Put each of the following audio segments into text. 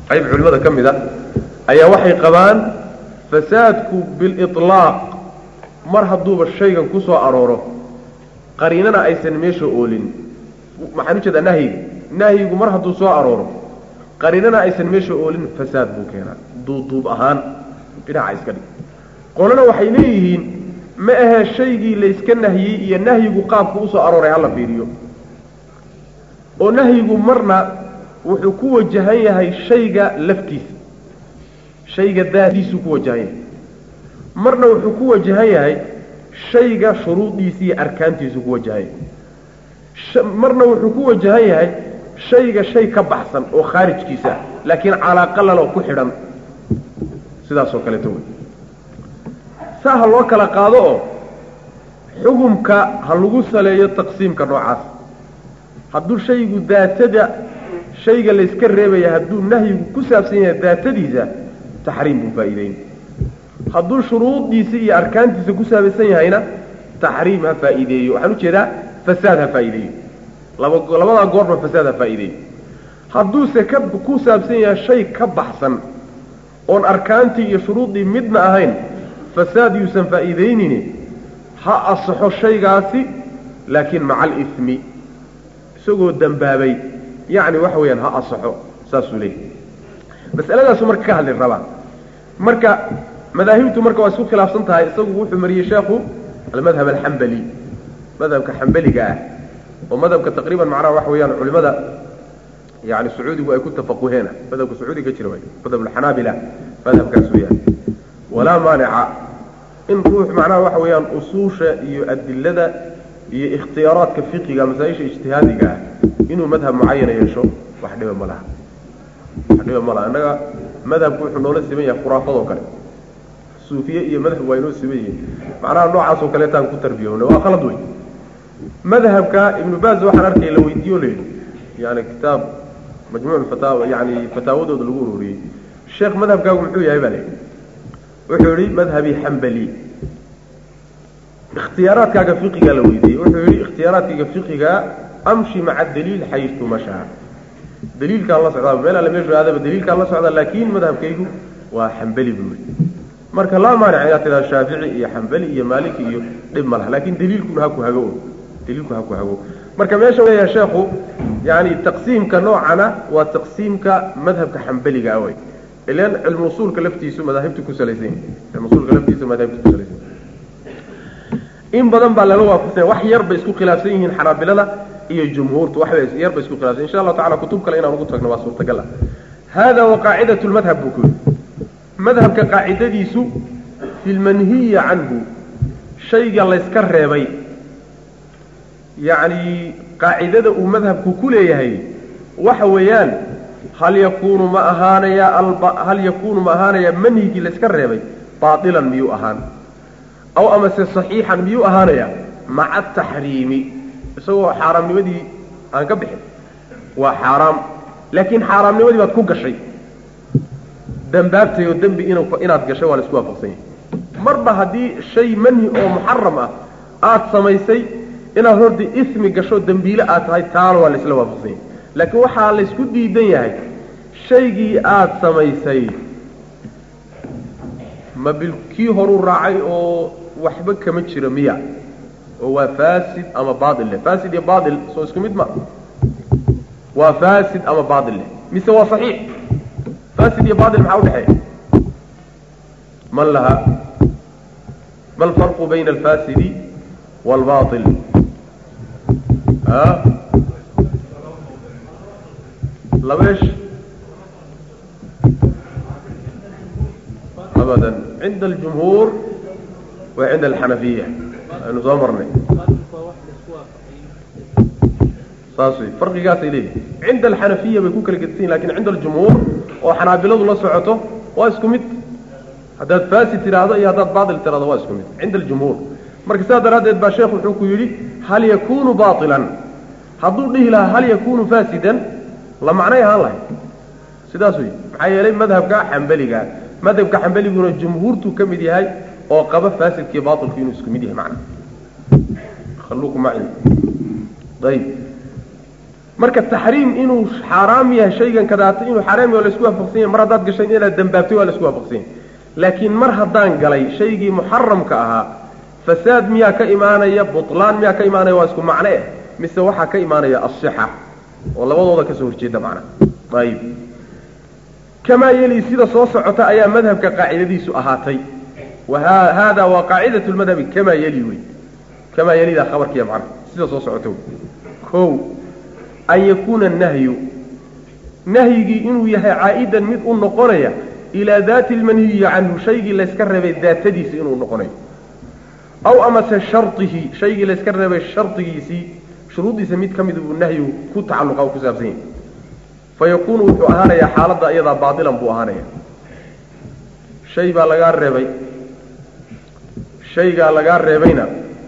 qayb culimmada ka mid a ayaa waxay qabaan fasaadku biliطlaaq mar hadduuba shaygan ku soo arooro qariinana aysan meesha oolin maxaan ujeedaa nahyiga nahyigu mar hadduu soo arooro qariinana aysan meesha oolin fasaad buu keenaa duuduub ahaan dhinaca iska dhig qolana waxay leeyihiin ma ahee shaygii layska nahyey iyo nahyigu qaabku usoo arooray hala fiiriyo oo nahyigu marna wuxuu ku wajahan yahay shayga laftiisa shayga daadiisuu ku wajahan yahay marna wuxuu ku wajahan yahay shayga shuruudiisa iyo arkaantiisuu ku wajahan yahay marna wuxuu ku wajahan yahay shayga shay ka baxsan oo khaarijkiisa ah laakiin calaaqalalo ku xidhan sidaasoo kaleeto wey saa ha loo kala qaado oo xukumka ha lagu saleeyo taqsiimka noocaas hadduu shaygu daatada shayga layska reebaya hadduu nahyigu ku saabsan yahay daatadiisa taxriim buu faa'iideyn hadduu shuruudiisa iyo arkaantiisa ku saabsan yahayna taxriim ha faa'iideeyo waxaan ujeedaa fasaad ha faa'iideeyo laba labadaa goorba fasaad ha faa'iideeyo hadduuse ka ku saabsan yahay shay ka baxsan oon arkaantii iyo shuruuddii midna ahayn fasaad yuusan faa'iideynini ha asaxo shaygaasi laakiin maca alismi isagoo dembaabay yacni waxa weeyaan ha asaxo saasuu leeyahy masaladaasu marka ka hadli rabaa marka madaahibtu marka waa isku khilaafsan tahay isagu wuxuu mariyey sheekhu almadhab alxambali madhabka xambaliga ah oo madhabka taqriiban macnaha waxa weeyaan culimada yani sacuudigu ay ku tafaquheena madhabka sacuudiga jira way madhab alxanaabila madhabkaas weeyaan walaa maanica in ruux macnaha waxa weeyaan usuusha iyo adilada iyo ikhtiyaaraadka fiqiga masaa-isha ijtihaadiga ah inuu madhab mucayana yeesho wax dhiba ma laha wax dhiba ma laha innaga madhabku wuxuu noola siman yahay khuraafadoo kale suufiye iyo madhab waa inoo siman yihiin macnaha noocaasoo kaleetaan ku tarbiyowna waa khalad wey madhabka ibnu baaz waxaan arkay la weydiiyo la yidhi yani kitaab majmuuc fataawa yani fataawadooda lagu ururiyey sheekh madhabkaagu muxuu yahay baa la yidhi wuxuu yihi madhabi xambali ikhtiyaaraadkaaga fiqigaa la weydiiyey wuxuu yihi ikhtiyaaraadkayga fiqiga amshi maca daliil xaytu mashaa daliilkaan la socdaa meel alle meeshu aadaba daliilkaan la socdaa laakin madhabkaygu waa xambali buu yihi marka laa maanic inaad tidhahdo shaafici iyo xambali iyo maaliki iyo dhib ma laha lakin daliilkuna haku hago daliilku haku hago marka meesha leeyahay sheekhu yani taqsiimka noocana waa taqsiimka madhabka xambaliga ah wey ilan cilmu usuulka laftiisu madaahibtu ku salaysan yahay cilmu usuulka laftiisu madaahibtu ku salaysan yahay in badan baa lala waafaqsanya wax yar bay isku khilaafsan yihiin xanaabilada iyo jumhuurtu wax yar bay isku khilaafsan insha allahu tacala kutub kale inaan ugu tagno waa suurtagal ah hada wa qaacidatu lmadhab buu ku yidhi madhabka qaacidadiisu fi lmanhiyi canhu shayga layska reebay yacni qaacidada uu madhabku ku leeyahay waxa weeyaan hal yakunu ma ahaanaya hal yakunu ma ahaanaya manhigii layska reebay baailan miyuu ahaan aw amase saxiixan miyuu ahaanaya maca ataxriimi isagoo xaaraamnimadii aan ka bixin waa xaaraam laakiin xaaraamnimadii baad ku gashay dambaabtay oo dembi inaad gashay waa la isku waafaqsan yahay marba haddii shay manhi oo muxaram ah aada samaysay inaad horta ismi gasho dembiile aad tahay taana waa laisla waafaqsan yahay laakiin waxaa laysku diidan yahay shaygii aada samaysay ma bil kii horuu raacay oo waxba kama jiro miya oo waa fasid ama baail leh fasid iyo baail soo isku mid ma waa fasid ama baail leh mise waa saxiix fasid iyo baail maxaa udhexeeya man laha ma alfarqu bayna alfasidi waalbail a labeesh abada cinda aljumhuur wa cinda alxanafiya aynu soo marnay saas wey farqigaasay leeyihin cinda alxanafiya bay ku kala gedisan lakin cinda aljumhuur oo xanaabiladu la socoto waa isku mid haddaad fasid tidhaahdo iyo haddaad baail tidhahdo waa isku mid cinda aljumhuur marka sidaa daraaddeed baa sheekh wuxuu ku yidhi hal yakunu baailan hadduu dhihi lahaa hal yakunu fasidan la macnay ahaan lahay sidaas wey maxaa yeelay madhabka xambaliga madhabka xambaliguna jumhuurtuu ka mid yahay oo qaba fasidkii baailku inuu isku mid yahay macna khaluuku maci ayib marka taxriim inuu xaaraam yahay shaygan kadaata inuu xaaraam yahay waa laisku waafaqsan yahay mar haddaad gashay inaad dambaabtay waa laisku waafaqsan yahay laakiin mar haddaan galay shaygii muxaramka ahaa fasaad miyaa ka imaanaya butlaan miyaa ka imaanaya waa isku macne eh mise waxaa ka imaanaya asixa oo labadooda kasoo horjeeda macnaha ayib kamaa yeli sida soo socota ayaa madhabka qaacidadiisu ahaatay hada waa qaacidat lmadhabi kamaa yeli wey kamaa yelidaa khabarkiiya macnaha sida soo socota wey o an yakuuna nahyu nahyigii inuu yahay caa'idan mid u noqonaya ilaa daati lmanhiyi canhu shaygii layska reebay daatadiisa inuu noqonayo aw amase shardihi shaygii layska reebay shardigiisii shuruuddiisa mid ka mid buu nahyigu ku tacalluqa oo ku saabsan yahay fa yakuunu wuxuu ahaanayaa xaaladda iyadaa baatilan buu ahaanaya shay baa lagaa reebay shaygaa lagaa reebayna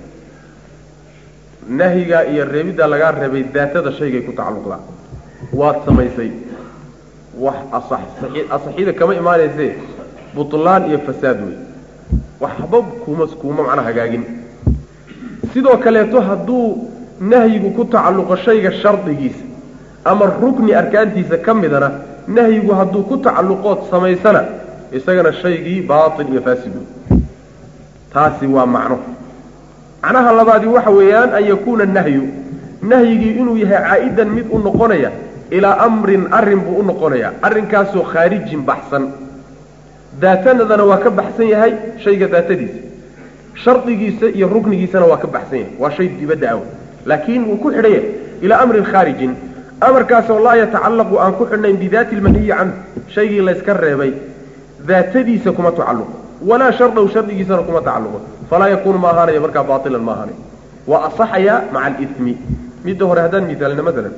nahyigaa iyo reebiddaa lagaa reebay daatada shaygay ku tacalluqdaa waad samaysay wax asax asaxida kama imaanaysee butlaan iyo fasaad wey waxba kuma kuuma macnaa hagaagin sidoo kaleeto hadduu nahyigu ku tacalluqo shayga shardigiisa ama rukni arkaantiisa ka midana nahyigu hadduu ku tacalluqood samaysana isagana shaygii baatil iyo faasid wey taasi waa macno macnaha labaadi waxa weeyaan an yakuuna nahyu nahyigii inuu yahay caa'idan mid u noqonaya ilaa amrin arrin buu u noqonayaa arrinkaasoo khaarijin baxsan daatanadana waa ka baxsan yahay shayga daatadiisa shardigiisa iyo ruknigiisana waa ka baxsan yahay waa shay dibadda aw laakiin wuu ku xidhan yahay ilaa amrin khaarijin amarkaasoo laa yatacallaqu aan ku xidhnayn bidaati lmanhiyi canhu shaygii layska reebay daatadiisa kuma tacalluqo walaa shardahu shardigiisana kuma tacalluqo falaa yakuunu ma ahaanayo markaa baatilan ma ahaanayo waa asaxaya maca alimi midda hore haddaan miaalina maalan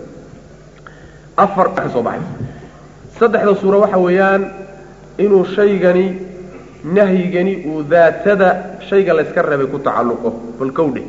afar ka soo baxaysa saddexda suura waxa weeyaan inuu shaygani nahyigani uu daatada shayga layska reebay ku tacalluqo balkowdhe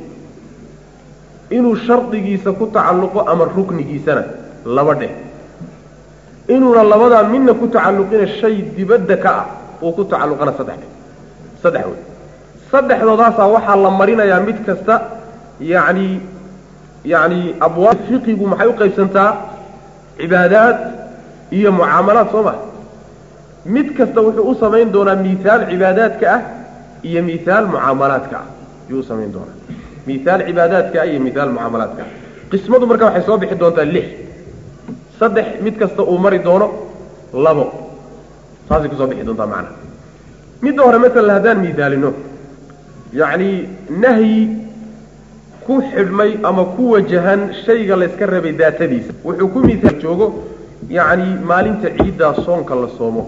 inuu shardigiisa ku tacalluqo ama ruknigiisana laba dheh inuuna labadaa midna ku tacalluqina shay dibadda ka ah uu ku tacalluqana saddex dheh saddex wey saddexdoodaasaa waxaa la marinayaa mid kasta yacni yacni abwaab fiqigu maxay u qaybsantaa cibaadaad iyo mucaamalaad soo maha mid kasta wuxuu u samayn doonaa mihaal cibaadaadka ah iyo mihaal mucaamalaadka ah ayuu u samayn doonaa mihaal cibaadaadka ah iyo mihaal mucaamalaadka ah qismadu marka waxay soo bixi doontaa lix saddex mid kasta uu mari doono labo saasay kusoo bixi doontaa macnaha midda hore masalan haddaan mihaalino yacni nahyi ku xidhmay ama ku wajahan shayga layska reebay daatadiisa wuxuu ku mihaal joogo yacni maalinta ciiddaa soonka la soomo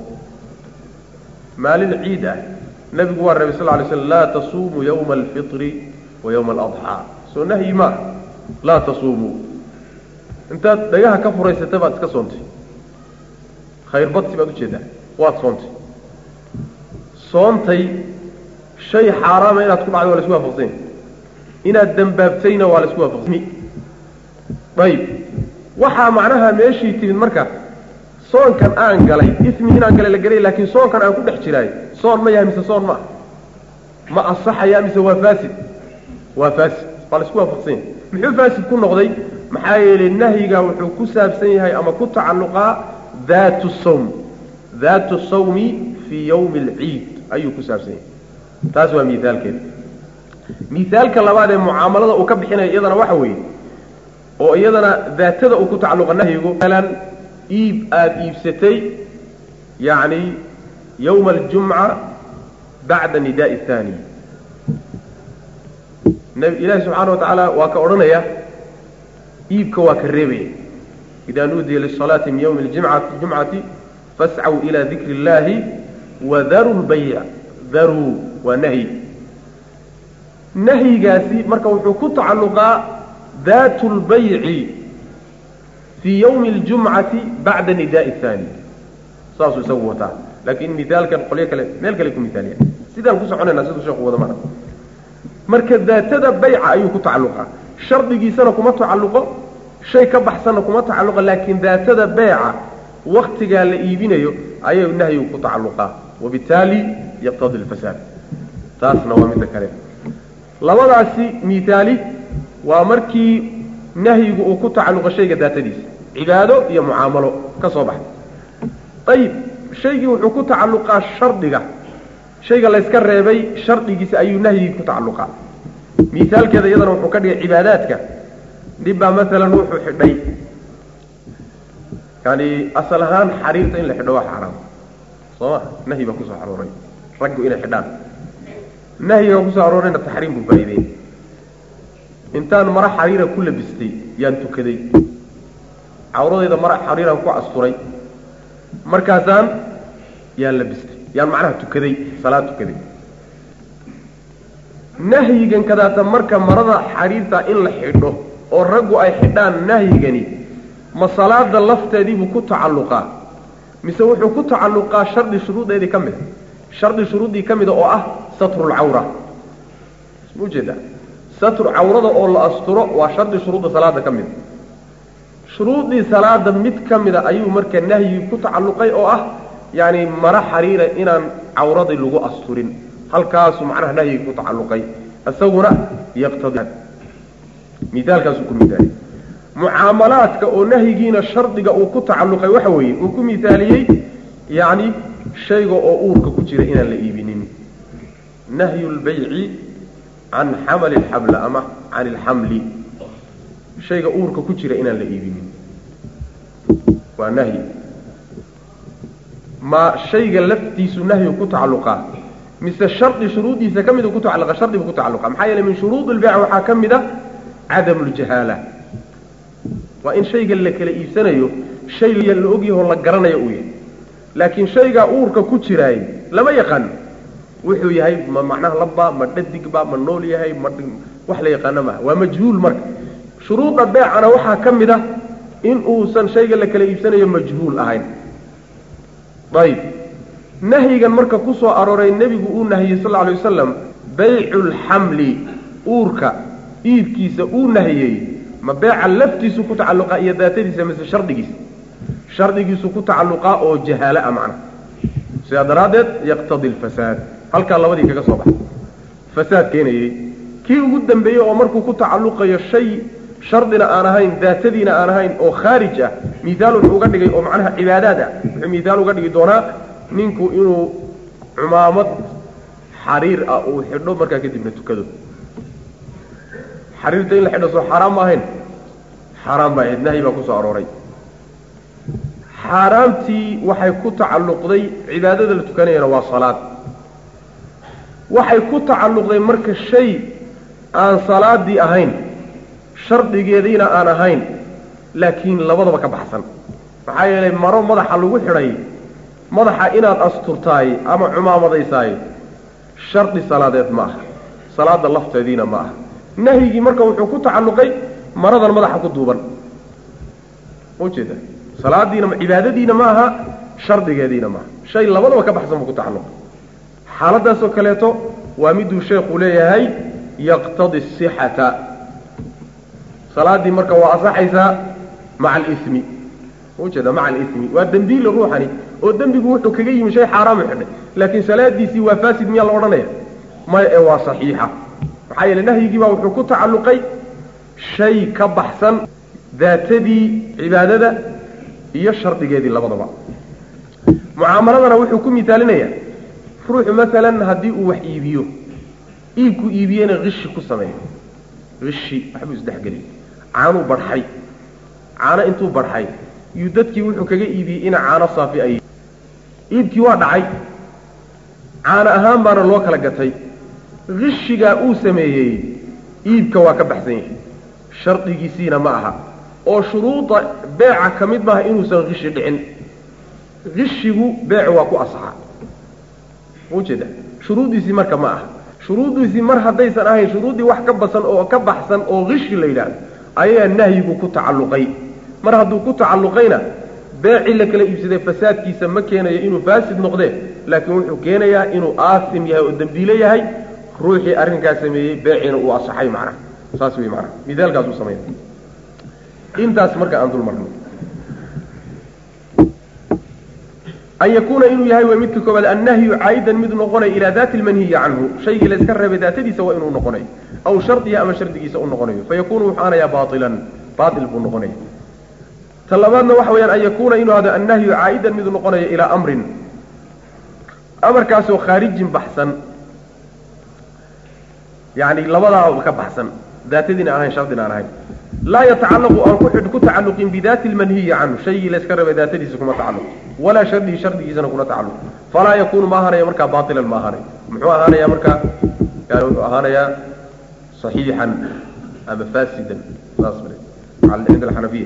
maalin ciid ah nebigu waa reebay sal lla alay slam laa tasuumuu yawma alfitri wa yawma aladxaa soo nahyi maa laa tasuumuu intaad dhagaha ka furaysata baad iska soontay khayrbadsi baad ujeedaa waad soontay soontay shay xaaraama inaad ku dhacday waa la isku waafaqsanya inaad dembaabtayna waa la isku waafaqsanya ayib waxaa macnaha meeshii timid marka soonkan aan galay ismi inaan galay la gelay laakiin soonkan aan ku dhex jiraay soon ma yahay mise soon ma ah ma asaxaya mise waa faasid waa faasid waa la isku waafaqsanya muxuu faasid ku noqday maxaa yeelay nahyiga wuxuu ku saabsan yahay ama ku tacalluqaa daatu sawm daatu sawmi fii yawmi alciid ayuu ku saabsan yahay taas waa miaalkeeda miaalka labaad ee mucaamalada uu ka bixinayo iyadana waxa weeye oo iyadana daatada uu ku tacalluqa nahyigu masalan iib aada iibsatay yacni yawma aljumca bacda nidaai athani ilaahi subxaana wa tacaala waa ka odhanaya iibka waa ka reebaya idaa nuudiya lisalaati min yawmi ljimcati jumcati fascaw ila dikri اllahi wadaru lbayc daruu waa nahyi nahyigaasi marka wuxuu ku tacalluqaa daatu lbayci fii yawmi اljumcati bacda nidaai اthani saasuu isagu wataa laakiin mihaalkan qolyo kale meel kale ku mihaaliya sidaan ku soconayna siduu sheeku wada mana marka daatada bayca ayuu ku tacalluqaa shardigiisana kuma tacalluqo shay ka baxsanna kuma tacalluqa laakiin daatada beeca waktigaa la iibinayo ayuu nahyigu ku tacalluqaa wabitaali yaqtadi lfasaad taasna waa midda kale labadaasi mihaali waa markii nahyigu uu ku tacalluqa shayga daatadiisa cibaado iyo mucaamalo ka soo baxay ayib shaygii wuxuu ku tacalluqaa shardiga shayga layska reebay shardigiisa ayuu nahyigii ku tacalluqaa misaalkeeda iyadana wuxuu ka dhigay cibaadaadka nin baa maalan wuxuu xidhay yani asal ahaan xariirta in la xidho waa xaaraam soo ma nahyi baa kusoo arooray raggu inay xidhaan nahyiga kusoo aroorayna taxriim buu faa'ideeyey intaan mara xariira ku labistay yaan tukaday cawradayda mara xariiraan ku asturay markaasaan yaan labistay yaan macnaha tukaday salaad tukaday nahyigan kadaata marka marada xariirta in la xidho oo raggu ay xidhaan nahyigani ma salaada lafteediibuu ku tacalluqaa mise wuxuu ku tacalluqaa shardi shuruudeedii ka mid a shardi shuruuddii ka mida oo ah satrulcawra ma ujeedaa satru cawrada oo la asturo waa shardi shuruudda salaada ka mida shuruuddii salaada mid ka mida ayuu marka nahyigi ku tacalluqay oo ah yacani mara xariira inaan cawradii lagu asturin halkaasuu macnaha nahyigi ku tacalluqay isaguna yaqtadi miaalkaasuu ku miaaliyey mucaamalaadka oo nahyigiina shardiga uu ku tacalluqay waxa weeye uu ku misaaliyey yacni shayga oo uurka ku jira inaan la iibinin nahyu lbayci can xamali alxabla ama can ilxamli shayga uurka ku jira inaan la iibinin waa nahyi ma shayga laftiisu nahyu ku tacalluqaa mise shardi shuruuddiisa ka mid ku tacalluqa shardibu ku tacalluqa maxaa yeeley min shuruud lbayc waxaa ka mid a cadamu ljahaala waa in shayga la kala iibsanayo shay la ogyahoo la garanayo uu yahay laakiin shaygaa uurka ku jiraay lama yaqaano wuxuu yahay ma macnaha labba ma dhadigba ma nool yahay ma wax la yaqaano maaha waa majhuul marka shuruuda beecana waxaa ka mid a in uusan shayga la kala iibsanayo majhuul ahayn ayib nahyigan marka ku soo arooray nebigu uu nahiyey sal alay wasalam baycu lxamli uurka iibkiisa uu nahiyey ma beeca laftiisu ku tacalluqaa iyo daatadiisa mise shardigiisa shardigiisu ku tacalluqaa oo jahaala a macna sidaa daraaddeed yaqtadi alfasaad halkaa labadii kaga soo baxay fasaad keenayey kii ugu dambeeyey oo markuu ku tacalluqayo shay shardina aan ahayn daatadiina aan ahayn oo khaarij ah miaal wuxuu uga dhigay oo macnaha cibaadaad ah wuxuu miaal uga dhigi doonaa ninku inuu cumaamad xariir ah uu xidho markaa kadibna tukado xariirta in la xidho soo xaaraan ma ahayn xaaraan baa ahayd nahyi baa kusoo arooray xaaraamtii waxay ku tacalluqday cibaadada la tukanayana waa salaad waxay ku tacalluqday marka shay aan salaadii ahayn shardigeediina aan ahayn laakiin labadaba ka baxsan maxaa yeelay maro madaxa lagu xidhay madaxa inaad asturtaay ama cumaamadaysaay shardi salaadeed ma aha salaada lafteediina ma aha nahyigii marka wuxuu ku tacalluqay maradan madaxa ku duuban ujeeda salaadiina cibaadadiina ma aha shardigeediina maaha shay labadaba ka baxsan buu ku tacalluqay xaaladaasoo kaleeto waa miduu sheekhu leeyahay yaqtadi asixata salaaddii marka waa asaxaysaa maca alismi ujeeda maca alismi waa dembiile ruuxani oo dembigu wuxuu kaga yimi shay xaaraamu xidhay laakiin salaadiisii waa faasid miyaa la odhanaya maya ee waa saxiixa maxaa yeele nahyigii baa wuxuu ku tacalluqay shay ka baxsan daatadii cibaadada iyo shardigeedii labadaba mucaamaladana wuxuu ku misaalinayaa ruuxu masalan haddii uu wax iibiyo iibku iibiyena kishi ku sameeyo kishi waxbuu isdhexgeliy caanuu barxay caano intuu barxay yuu dadkii wuxuu kaga iibiyey ina caano saafi ay iibkii waa dhacay caano ahaan baana loo kala gatay kishigaa uu sameeyey iibka waa ka baxsan yahay shardigiisiina ma aha oo shuruuda beeca ka mid maaha inuusan kishi dhicin kishigu beecu waa ku asaxa ujeeda shuruuddiisii marka ma aha shuruuddiisii mar haddaysan ahayn shuruuddii wax ka basan oo ka baxsan oo kishi la yidhaahdo ayaa nahyigu ku tacalluqay mar hadduu ku tacalluqayna beecii la kala iibsaday fasaadkiisa ma keenayo inuu faasid noqdee laakiin wuxuu keenayaa inuu aasim yahay oo dembiile yahay ruuxii arrinkaa sameeyey beeciina uu asaxay macnaha saas wey macnaha midaalkaasuu sameynay intaas marka aan dul marno an yakuuna inuu yahay way midka koobaad annahyu caa'idan mid noqonayo ilaa daati lmanhiyi canhu shaygii la iska reebay daatadiisa waa inuu noqonayo aw shardiha ama shardigiisa u noqonayo fayakunu wuxuu aanayaa baailan baatil buu noqonaya ta labaadna waxa weyaan an yakuuna inuu hado annahyu caa'idan miduu noqonayo ilaa amrin amarkaasoo khaarijin baxsan yani labadaa ka baxsan daatadiina ahayn shardina aan ahayn laa yatacallaqu aan ku ku tacalluqin bidaati lmanhiyi canhu shaygii layska rabay daatadiisa kuma tacalluq walaa shardihi shardigiisana kuna tacalluq falaa yakunu ma ahaanaya markaa baatilan ma ahaanay muxuu ahaanaya markaa yani wuxuu ahaanayaa صaxiixan ama faasidan saas cinda alxanafiya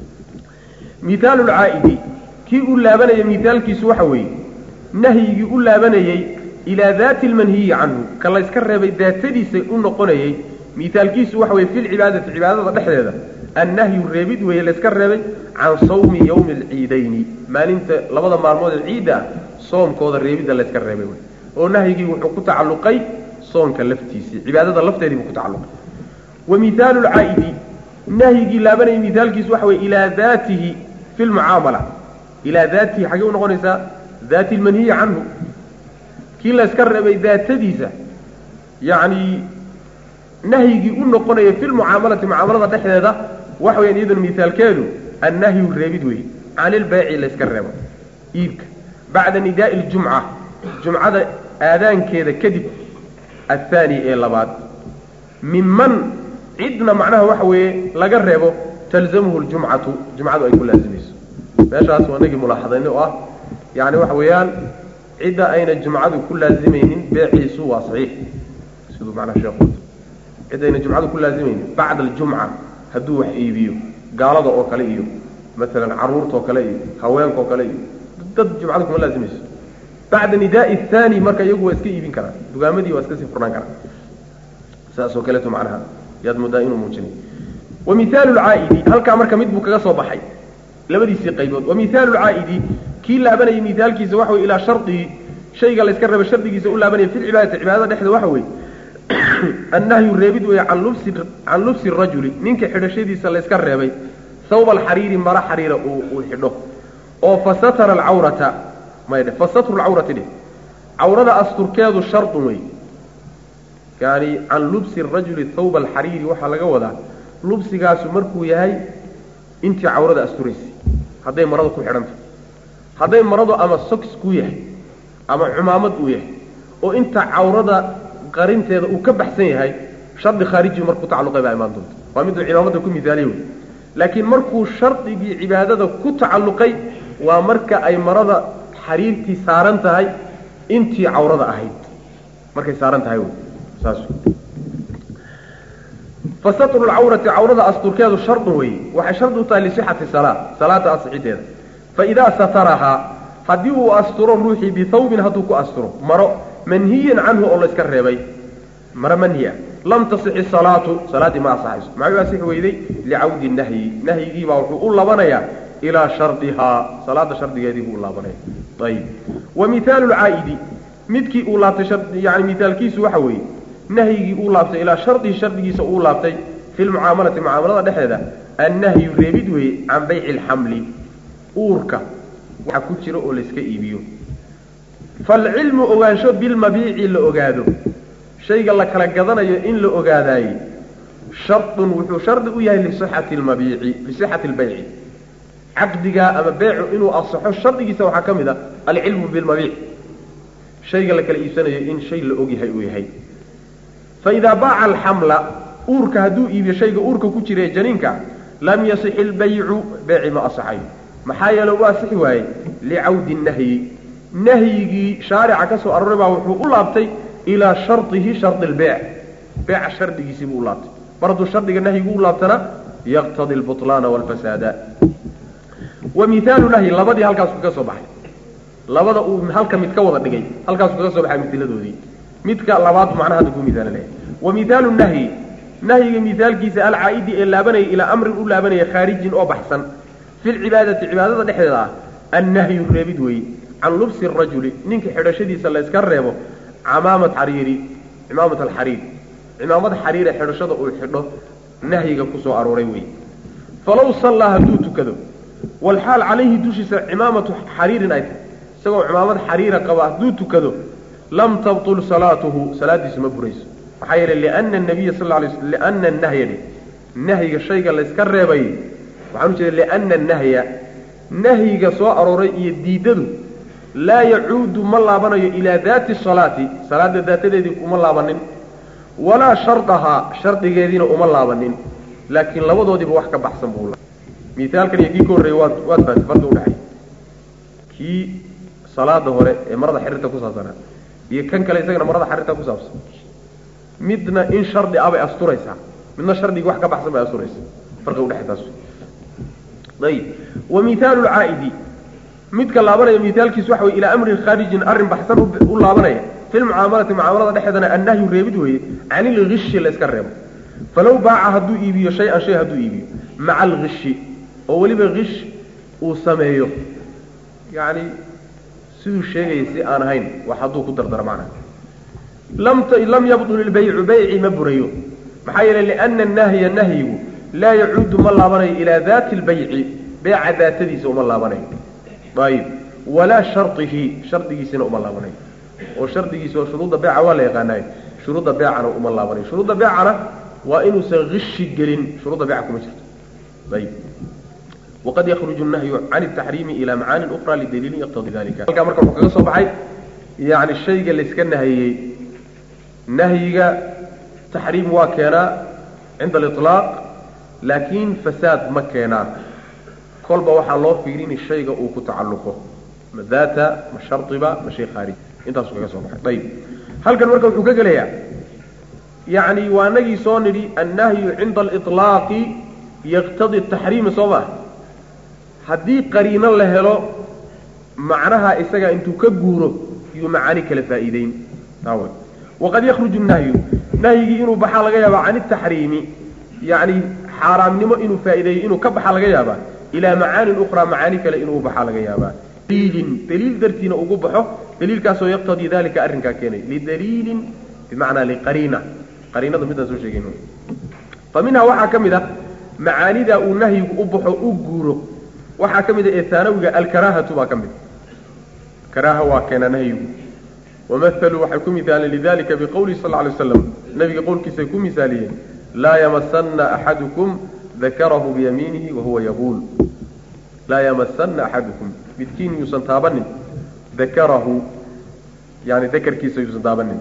mihaalu lcaa'idi kii u laabanaya mihaalkiisu waxa weeye nahyigii u laabanayey ilaa daati lmanhiyi canhu ka layska reebay daatadiisa u noqonayey mihaalkiisu waxa weye fi lcibaadati cibaadada dhexdeeda annahyu reebid weeye layska reebay can sawmi yowmi alciidayni maalinta labada maalmood ee ciidda ah soomkooda reebidda layska reebay wey oo nahyigii wuxuu ku tacalluqay soonka laftiisii cibaadada lafteedii buu ku tacalluqay wa mihaalu lcaa'idi nahyigii laabanayay mihaalkiisu waxa weye ilaa daatihi fi lmucaamala ilaa daatihi xaggee u noqonaysaa daati lmanhiyi canhu kii layska reebay daatadiisa yacni nahyigii u noqonaya fi lmucaamalati mucaamalada dhexdeeda waxa weyaan iyaduna mihaalkeedu annahyu reebid wey can ilbayci layska reebo iibka bacda nidaa'i ljumca jumcada aadaankeeda kadib athaani ee labaad minman cidna macnaha waxa weeye laga reebo talzamuhu ljumcatu jumcadu ay ku laazimayso meeshaas waa nagii mulaaxadayni oo ah yani waxa weeyaan cidda ayna jumcadu ku laazimaynin beeciisu waa saxiix siduu macnaha sheekhu cidda ayna jumcadu ku laazimaynin bacda aljumca hadduu wax iibiyo gaalada oo kale iyo maalan caruurta oo kale iyo haweenka oo kale iyo dad jumcadu kuma laazimayso bacda nidaai athani marka iyagu waa iska iibin karaan dugaamadii waa iska sii furnaan karaan saasoo kaleeto macnaha yaad moodaa inuu muujinay wa mihaalu lcaa'idi halkaa marka mid buu kaga soo baxay labadiisii qaybood wa mihaalu lcaa'idi kii laabanayay mihaalkiisa waxa wey ilaa shardihi shayga layska raba shardigiisa u laabanaya fi lcibaadati cibaadada dhexda waxa weeye annahyu reebid weeye can lubsi can lubsi rajuli ninka xidhashadiisa layska reebay hawba alxariiri mara xariira uu uu xidho oo fasatara alcawrata maydhe fasatru lcawrati dheh cawrada asturkeedu shardun wey yani can lubsi rajuli hawba alxariiri waxaa laga wadaa lubsigaasu markuu yahay intii cawrada asturaysay hadday maradu ku xidhanta hadday maradu ama soks ku yahay ama cumaamad uu yahay oo inta cawrada qarinteeda uu ka baxsan yahay shardi khaariji markuu tacalluqay baa imaan doonta waa miduu cimaamada ku miaaliye wey laakiin markuu shardigii cibaadada ku tacalluqay waa marka ay marada xariirtii saaran tahay intii cawrada ahayd markay saaran tahay wey saas fasatru lcawrati cawrada asturkeedu shardun wey waxay shardi u tahay lisixati salaa salaada asixiteeda faidaa satarahaa haddii uu asturo ruuxii bihawbin hadduu ku asturo maro manhiyan canhu oo layska reebay maro manhi ah lam tasixi salaatu salaaddii ma asaxayso maxay u asixi weyday licawdi nahyi nahyigiibaa wuxuu u labanayaa ilaa shardihaa salaada shardigeedii buu u laabanaya ayib wa mihaalu lcaa'idi midkii uu laabtay yani mihaalkiisu waxa weeye nahyigii uu laabtay ilaa shardihi shardigiisa uu laabtay fi lmucaamalati mucaamalada dhexdeeda annahyu reebid weeye can bayci alxamli uurka waxa ku jira oo layska iibiyo falcilmu ogaansho bilmabiici la ogaado shayga la kala gadanayo in la ogaadaaye shardun wuxuu shardi u yahay lisixati lmabiici lisixati lbayci caqdigaa ama beecu inuu asaxo shardigiisa waxaa ka mid a alcilmu bilmabiic shayga la kala iibsanayo in shay la og yahay uu yahay faidaa baaca alxamla uurka hadduu iibiyo shayga uurka ku jira ee janiinka lam yasixi lbaycu beeci ma asaxayo maxaa yeele u asixi waaye licawdi nahyi nahyigii shaarica ka soo arooray baa wuxuu u laabtay ilaa shardihi shardi lbeyc beeca shardigiisii buu u laabtay mar hadduu shardiga nahyigu u laabtana yaqtadi lbutlaana walfasaada wa mihaalu nahyi labadii halkaasu kaga soo baxay labada uu halka mid ka wada dhigay halkaasu kaga soo baxay midiladoodii midka labaad macnaha hadda ku mihaalinaya wa mihaalu nahyi nahyiga mihaalkiisa alcaa'idi ee laabanaya ilaa amrin u laabanaya khaarijin oo baxsan fi lcibaadati cibaadada dhexdeeda ah annahyu reebid weeye can lubsi rajuli ninka xidhashadiisa layska reebo camaamat xariiri cimaamat alxariir cimaamad xariire xidhashada uu xidho nahyiga ku soo arooray weeye falow sallaa hadduu tukado walxaal calayhi dushiisa cimaamatu xariirin ay tahay isagoo cimaamad xariira qaba hadduu tukado lam tabtul salaatuhu salaadiisu ma burayso maxaa yeele liana nabiya sal lay sl liana nahya dheh nahyiga shayga layska reebay waxaan ujeeda liana nahya nahyiga soo arooray iyo diidadu laa yacuudu ma laabanayo ilaa daati salaati salaada daatadeedii uma laabanin walaa shardahaa shardigeediina uma laabanin laakiin labadoodiiba wax ka baxsan buu miaalkan iyo kii ka horreeyey waad waad fahatay farqi udhexay kii salaada hore ee marada xiriirta ku saabsanaa iyo kan kale isagana marada xiriirta ku saabsan midna in shardi ah bay asturaysaa midna shardigii wax ka baxsan bay asturaysaa farqi udhexay taas ayib wa mihaalu lcaa'idi midka laabanaya mihaalkiisu waxa wey ilaa amrin khaarijin arrin baxsan u laabanaya fi lmucaamalati mucaamalada dhexeedana annahyu reebid weeye can ilgishi la iska reebo falow baaca hadduu iibiyo shay-an shay hadduu iibiyo maca algishi oo weliba gish uu sameeyo yacni siduu sheegaya si aan ahayn wax hadduu ku dardaro macnaha lam lam yabdul ilbaycu bayci ma burayo maxaa yeelay liana annahya nahyigu laa yacuudu ma laabanayo ilaa daati lbayci beeca daatadiisa uma laabanayo ayib walaa shardihi shardigiisina uma laabanayo oo shardigiisa oo shuruudda beeca waa la yaqaanaay shuruudda beecana uma laabanayo shuruudda beecana waa inuusan gishi gelin shuruudda beeca kuma jirto ayib waqad yakruju nahyu can ataxriimi ilaa macaanin ukra lidaliilin yaqtadi dalika halkaa marka wuxuu kaga soo baxay yani shayga layska nahiyey nahyiga taxriim waa keenaa cinda aliطlaaq laakiin fasaad ma keenaa kolba waxaa loo fiirini shayga uu ku tacalluqo ma daata ma shardiba ma shay khaarij intaasuu kaga soo baxay ayib halkan marka wuxuu ka gelayaa yacni waa nagii soo nidhi annahyu cinda aliطlaaqi yaqtadi taxriima soo maa haddii qariino la helo macnaha isaga intuu ka guuro yuu macaani kala faa'iideyn taw waqad yakruju nahyu nahyigii inuu baxaa laga yaabaa can itaxriimi yacni xaaraamnimo inuu faa'iideeyo inuu ka baxa laga yaabaa ilaa macaanin ukhraa macaani kale inuu baxaa laga yaabaa daliilin daliil dartiina ugu baxo daliilkaasoo yaqtadii dalika arrinkaa keenay lidaliilin bimacnaa liqariina qariinada midaan soo sheegayn fa minhaa waxaa ka mid ah macaanidaa uu nahyigu u baxo u guuro waxaa ka mid a ee haanawiga alkaraahatu baa ka mid karaaha waa keena nahyigu wamahaluu waxay ku misaaleen lidalika biqowlihi sal lla lay waslam nabiga qowlkiisay ku misaaliyeen laa yamasanna axadukum dakarahu biyamiinihi wahuwa yaquul laa yamasanna axadukum midkiin yuusan taabanin dakarahu yani dakarkiisa yuusan taabanin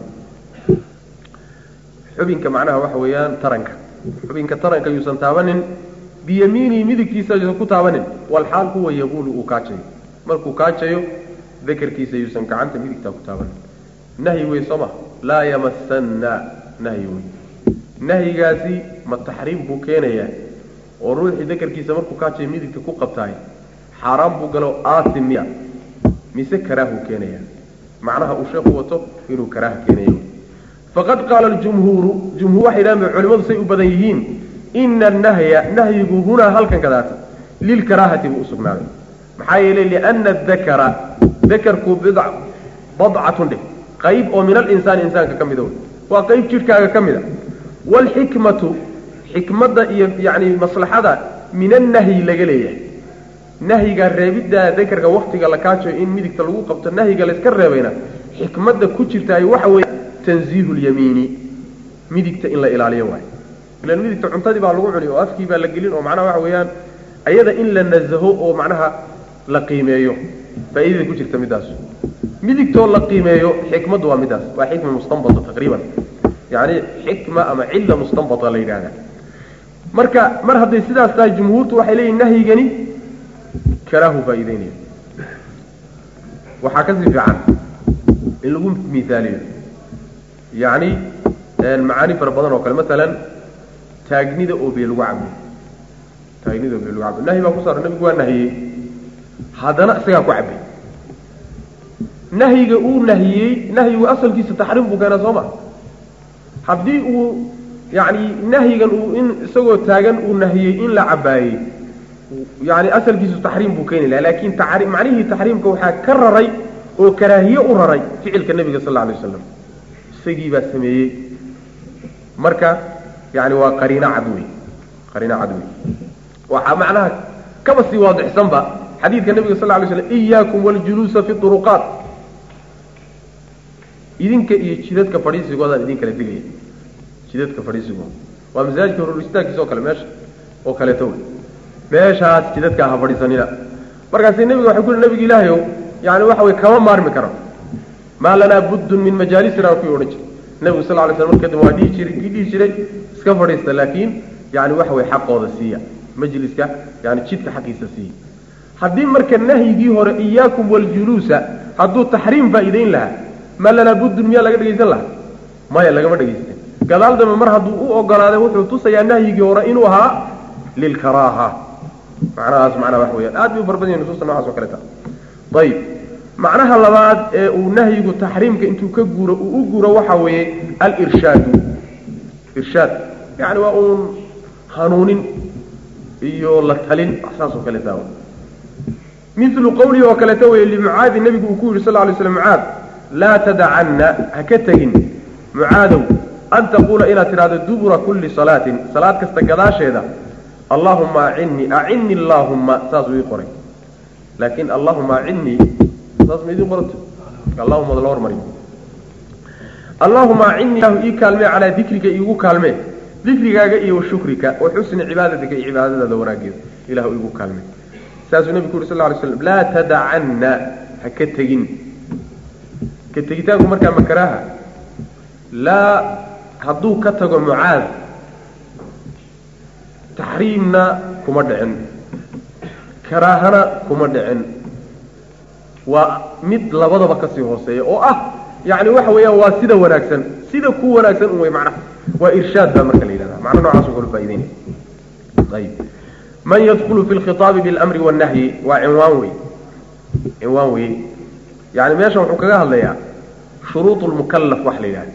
xubinka macnaha waxa weeyaan taranka xubinka taranka yuusan taabanin biyamiinihi midigtiisa yuusan ku taabanin walxaal huwa yaquulu uu kaajayo markuu kaajayo dakarkiisa yuusan gacanta midigtaa ku taabanin nahyi wey soo ma laa yamasanna nahyi wey nahyigaasi ma taxriim buu keenayaa oo ruuxii dakarkiisa markuu kaajayo midigta ku qabtaay xaaraan buu galo aasim miya mise karaahuu keenayaa macnaha uu sheekhu wato inuu karaaha keenayo faqad qaala aljumhuuru jumhuur waxay dhahan culimadu say u badan yihiin ina annahya nahyigu hunaa halkan kadaata lilkaraahati buu usugnaaday maxaa yeelay liana adakara dakarku bidc badcatun dheh qayb oo min alinsaani insaanka ka mida wey waa qayb jidhkaaga ka mid a waalxikmatu xikmadda iyo yacni maslaxada min annahyi laga leeyahay nahyiga reebiddaa dakarka waktiga la kaajayo in midigta lagu qabto nahyiga layska reebayna xikmadda ku jirtaay waxa weeye tanziihu lyamiini midigta in la ilaaliyo waayo ilan midigta cuntadii baa lagu cuni oo afkii baa la gelin oo macnaha waxa weeyaan ayada in la nasaho oo macnaha la qiimeeyo faa'iidada ku jirta middaas midigtoo la qiimeeyo xikmaddu waa middaas waa xikma mustanbata taqriiban yacni xikma ama cilla mustanbata la yidhahda marka mar hadday sidaas tahay jumhuurtu waxay leeyihin nahyigani karaahu faa'iideynaya waxaa kasii fiican in lagu miaaliyo yacni macaani fara badan oo kale masalan taagnida oo bee lagu cabiyo taagnida oo bee lagu cabiyo nahyi baa ku saaran nabigu waa nahiyey haddana isagaa ku cabay nahyiga uu nahiyey nahyigu asalkiisa taxriim buu keenaa soo ma haddii uu yacni nahyigan uu in isagoo taagan uu nahiyey in la cabaayey yani asalkiisu taxriim buu keeni laha laakin macnihii taxriimka waxaa ka raray oo karaahiye u raray ficilka nebiga sal lla alay waslam isagii baa sameeyey marka yani waa qariino cad wey qariino cad wey waxaa macnaha kaba sii waadixsanba xadiidka nebiga sal lla lay slam iyaakum waljuluusa fi duruqaat idinka iyo jidadka fadhiisigoodaan idin kala digaya jidadka fadhiisigooda waa masaajidka horur istaagkiisa oo kale meesha oo kaleeto wey meeshaas jidadkaa ha fadhiisanina markaasi nebiga waxay ku yihi nebiga ilaahay ow yani waxa wey kama maarmi karo maa lanaa buddun min majaalisina kuwii odhan jiray nebigu sal lay slam markadib waa dhihi jiray kii dhihi jiray iska fadhiista laakiin yani waxa wey xaqooda siiya majliska yani jidka xaqiisa siiya haddii marka nahyigii hore iyaakum waljuluusa hadduu taxriim faa'iideyn lahaa ma lanaa buddun miyaa laga dhegaysan lahaa maya lagama dhegaysten gadaal dambe mar hadduu u ogolaaday wuxuu tusayaa nahyigii hore inuu ahaa lilkaraaha macnahaas macnaha wax weyaan aad bay u farbadan yahin nusuusta nocaas o kaleta ayib macnaha labaad ee uu nahyigu taxriimka intuu ka guuro uu u guuro waxa weeye alirshaadu irshaad yani waa uun hanuunin iyo la talin saas oo kaleta milu qawlihi oo kaleeta weye limucaadi nebigu uu ku yidhi sal lay slam mucaad laa tadacanna ha ka tegin mucaadow an taquula inaad tidhahdo dubura kulli salaatin salaad kasta gadaasheeda allahuma acinnii acinnii allaahumma saasuu ii qoray laakiin allahuma acinnii saas ma idiin qoranta allahuma la hormariyo allahuma acinnii lahu ii kaalmee calaa dikrika iigu kaalmee dikrigaaga iyo wa shukrika wa xusni cibaadatika iyo cibaadadaada wanaageeda ilahu iigu kaalmee saasuu nebigu ku yuri sal ly slam laa tadacanna ha ka tegin ka tegitaanku markaa makaraaha laa hadduu ka tago mucaad taxriimna kuma dhicin karaahana kuma dhicin waa mid labadaba kasii hooseeya oo ah yani waxa weeyaan waa sida wanaagsan sida ku wanaagsan un wey macnaha waa irshaad baa marka la yidhahda macna noocaasoo kale faa'ideynaya ayib man yadkulu fi lkhitaabi bilmri wannahyi waa cinwaan wey cinwaan wey yani meeshan wuxuu kaga hadlayaa shuruud lmukalaf wax la yidhahda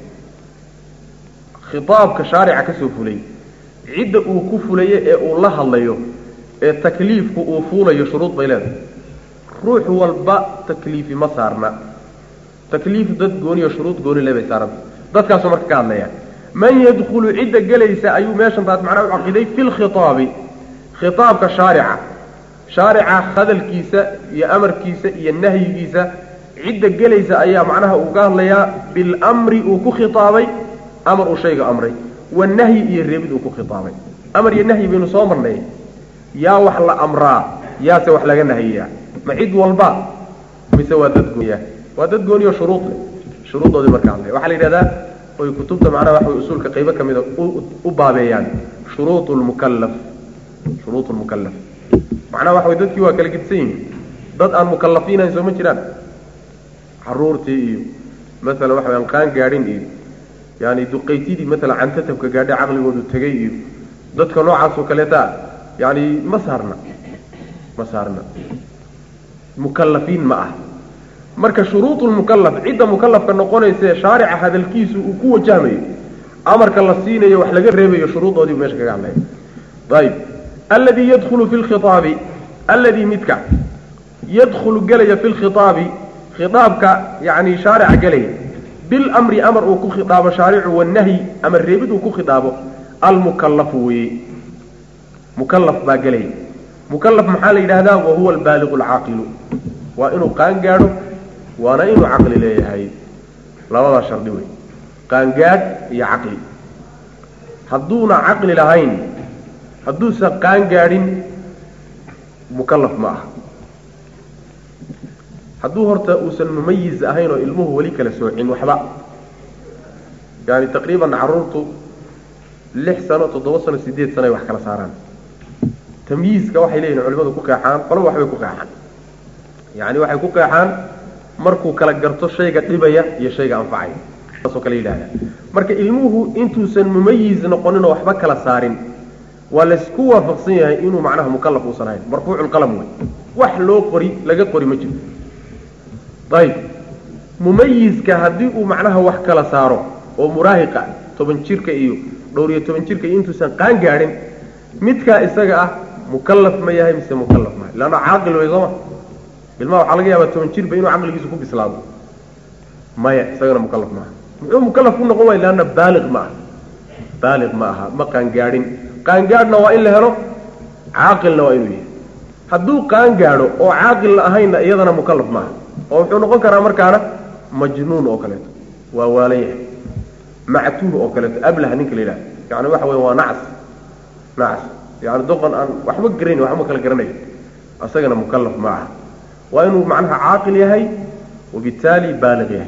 khitaabka shaarica kasoo fulay cidda uu ku fulayo ee uu la hadlayo ee takliifku uu fuulayo shuruud bay leedahay ruux walba takliifi ma saarna takliif dad gooniyo shuruud gooni le bay saaranta dadkaasuu marka ka hadlaya man yadkulu cidda gelaysa ayuu meeshan taas macnaha u caqiday fi lkhitaabi khitaabka shaarica shaarica hadalkiisa iyo amarkiisa iyo nahyigiisa cidda gelaysa ayaa macnaha uu ka hadlayaa bilmri uu ku khitaabay amar uu shayga amray wanahyi iyo reebid uu ku khitaabay amar iyo nahyi baynu soo marnay yaa wax la amraa yaase wax laga nahiyaa ma cid walba mise waa dad gooniya waa dad gooniyo shuruud leh shuruuddoodii marka hadlay waxaa la yidhahdaa oy kutubta macnaha waxa way usuulka qaybo ka mida u baabeeyaan shuruud lmukallaf shuruud lmukallaf macnaha waxa way dadkii waa kala gedisan yihiin dad aan mukallafiinayn soo ma jiraan caruurtii iyo masalan waxa wayaan qaan gaadhin iyo yani duqaytidii maalan cantatabka gaadhay caqligoodu tegay iyo dadka noocaas oo kaleeta yani ma saarna ma saarna mukallafiin ma ah marka shuruudu lmukallaf cidda mukallafka noqonaysae shaarica hadalkiisu uu ku wajahmayo amarka la siinayo wax laga reebayo shuruudoodii meesha kaga hadlaya ayib alladii yadkhulu fi lkhitaabi alladii midka yadkhulu gelaya fi lkhitaabi khitaabka yani shaarica gelaya bilmri amar uu ku khiaabo shaaricu wanahyi ama reebid uu ku khiaabo almukallafu weye mukallaf baa gelaya mukallaf maxaa la yidhahdaa wahuwa albaaliqu alcaaqilu waa inuu qaan gaadho waana inuu caqli leeyahay labadaa shardi wey qaangaadh iyo caqli hadduuna caqli lahayn hadduusan qaan gaadhin mukallaf ma aha hadduu horta uusan mumayiz ahayn oo ilmuhu weli kala soocin waxba yani taqriiban caruurtu lix sano toddoba sano sideed sano ay wax kala saaraan tamyiizka waxay leeyihin culimadu ku qeexaan qolaba waxbay ku qeexaan yani waxay ku qeexaan markuu kala garto shayga dhibaya iyo shayga anfacaya saasoo kale yidhahda marka ilmuhu intuusan mumayiz noqonin oo waxba kala saarin waa laysku waafaqsan yahay inuu macnaha mukallaf uusan ahayn marfuuculqalam wey wax loo qori laga qori ma jiro ayib mumayizka haddii uu macnaha wax kala saaro oo muraahiqa toban jirka iyo dhowr iyo toban jirka iyo intuusan qaan gaadhin midkaa isaga ah mukallaf ma yahay mise mukallaf maaha leanna caaqil wey sooma ilmaha waxaa laga yaabaa toban jirba inuu caqligiisu ku bislaado maya isagana mukallaf maaha muxuu mukallaf ku noqon waaya leanna baaliq ma aha baaliq ma aha ma qaangaadhin qaangaadhna waa in la helo caaqilna waa inuu yahay hadduu qaan gaadho oo caaqil la ahaynna iyadana mukallaf maaha oo wuxuu noqon karaa markaana majnuun oo kaleeto waa waalan yahay mactuuh oo kaleeto ablah ninka la yidhaha yani waxa wey waa nacas nacas yani doqon aan waxba garayn waxba kala garanayo isagana mukalaf ma aha waa inuu macnaha caaqil yahay wabitaali baaliq yahay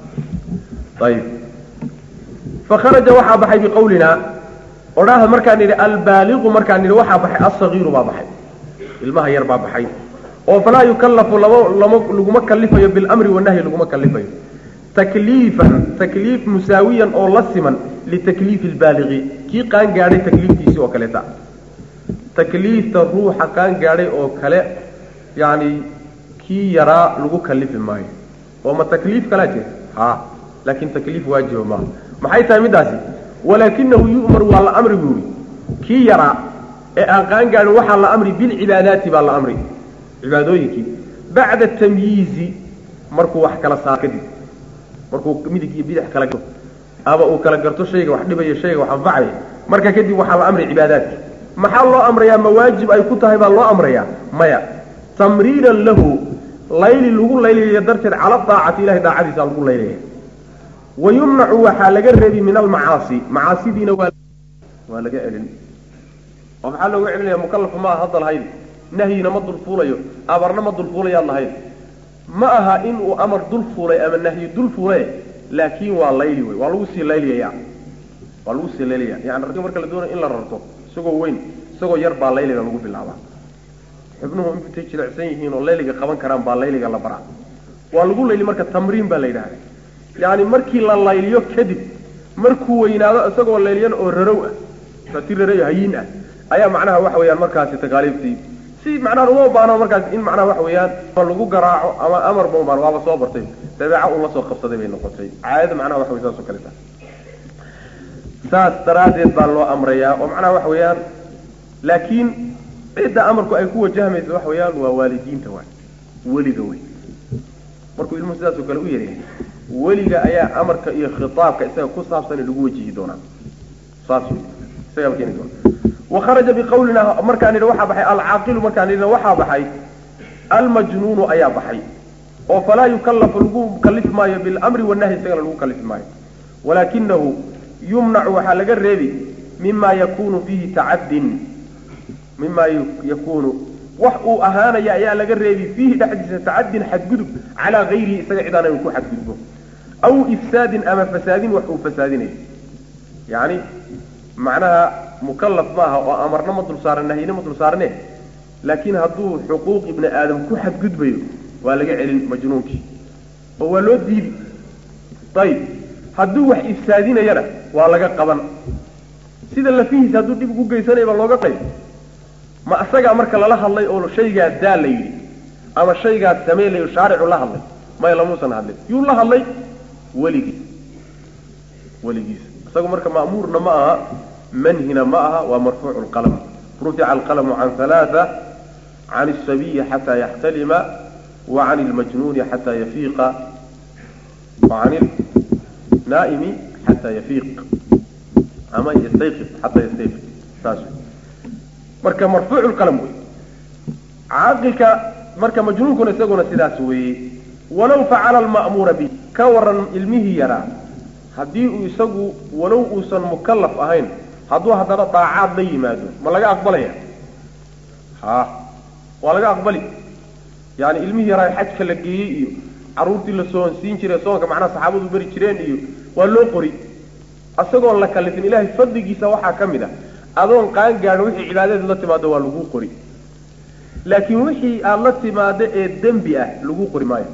ayib fakharaja waxaa baxay biqawlina odhaahda markaan nidhi albaaliqu markaan nidhi waxaa baxay alsagiiru baa baxay ilmaha yar baa baxay oo falaa yukallafu lama lama laguma kalifayo bilamri wanahyi laguma kalifayo takliifan takliif musaawiyan oo la siman litakliifi lbaaliqi kii qaan gaadhay takliiftiisii oo kaleeta takliifta ruuxa qaan gaadhay oo kale yani kii yaraa lagu kalifi maayo oo ma takliif kalaa jira ha laakin takliif waajiba maaha maxay tahay middaasi walaakinahu yu'mar waa la amri buu yihi kii yaraa ee aan qaan gaadhin waxaa la amri bilcibaadaati baa la amri cibaadooyinkii bacda tamyiizi markuu wax kala saaro kadib markuu midig iyo bidix kala garto ama uu kala garto shayga wax dhibaya shayga wax anfacaya marka kadib waxaa la amray cibaadaadki maxaa loo amrayaa ma waajib ay ku tahay baa loo amrayaa maya tamriinan lahu layli lagu laylaya darteed cala daacati ilahay daacadiisa lagu laylaya wa yumnacu waxaa laga reebi min almacaasi macaasidiina waa waa laga celin oo maxaa looga celinaya mukalafa ma aha hadda lahayn nahyina ma dulfuulayo amarna ma dulfuulayaad lahayn ma aha in uu amar dul fuulay ama nahyi dul fuulay laakiin waa layli wey waa lagu sii layliyaya waa lagu sii laylaya yani ragga marka la doonayo in la rarto isagoo weyn isagoo yar baa layliga lagu bilaabaa xubnuhu intay jilicsan yihiin oo layliga qaban karaan baa layliga la baraa waa lagu layli marka tamriin baa la yidhahda yani markii la layliyo kadib markuu weynaado isagoo layliyan oo rarow ah ti rarow hayiin ah ayaa macnaha waxa weeyaan markaasi takaaliiftii si macnaha uma baano markaas in macnaha waxa weeyaan lagu garaaco ama amar ma ubaan waaba soo bartay dabeeca uu la soo qabsaday bay noqotay caadada macnaha waxa wey saas oo kale tahay saas daraaddeed baa loo amrayaa oo macnaha waxa weeyaan laakiin cidda amarku ay ku wajahmaysa waxa weeyaan waa waalidiinta waay weliga wey markuu ilmuhu sidaas oo kale u yaryahay weliga ayaa amarka iyo khitaabka isaga ku saabsan lagu wajihi doonaa saas wey isagaa keeni doona wakharaja biqawlina markaan nidhi waxaa baxay alcaaqilu markaan nidhina waxaa baxay almajnuunu ayaa baxay oo falaa yukallafu lagu kalifi maayo bilamri wanahyi isagana lagu kalifi maayo walaakinahu yumnacu waxaa laga reebi mima yakunu fiihi tacaddin mima yakunu wax uu ahaanaya ayaa laga reebi fiihi dhexdiisa tacaddin xadgudub calaa gayrihi isaga cidaan inu ku xadgudbo aw ifsaadin ama fasaadin wax uu fasaadinayo yani macnaha mukalaf ma aha oo amarna ma dul saaran nahyina ma dul saarane laakiin hadduu xuquuq ibni aadam ku xadgudbayo waa laga celin majnuunkii oo waa loo diidi ayib hadduu wax ifsaadinayana waa laga qaban sida lafihiisa hadduu dhib ugu geysanaya baa looga qayb ma isagaa marka lala hadlay oo shaygaa daa la yidhi ama shaygaa samey layo shaaricu la hadlay maya lamuusan hadlin yuu la hadlay weligiis weligiis isagu marka ma'muurna ma aha manhina ma aha waa marfuucu lqalm rufica alqalmu can halaaa can الsabiyi xataa yaxtalima wa can اlmajnuuni xataa yafiiqa wa can naa'imi xataa yafiiq ama yastayqid xataa yastayqid saas marka marfuucu lqalm wey caaqilka marka majnuunkuna isaguna sidaas weeye walow facala alma'muura bi ka waran ilmihii yaraa haddii uu isagu walow uusan mukalaf ahayn hadduu haddana daacaad la yimaado ma laga aqbalaya ha waa laga aqbali yani ilmihii yaraa xajka la geeyey iyo carruurtii la soonsiin jiray soonka macnaha saxaabadu beri jireen iyo waa loo qori isagoon la kalifin ilaahay fadligiisa waxaa ka mid a adoon qaan gaadhin wixii cibaadadeed la timaado waa laguu qori laakiin wixii aada la timaado ee dembi ah laguu qori maayo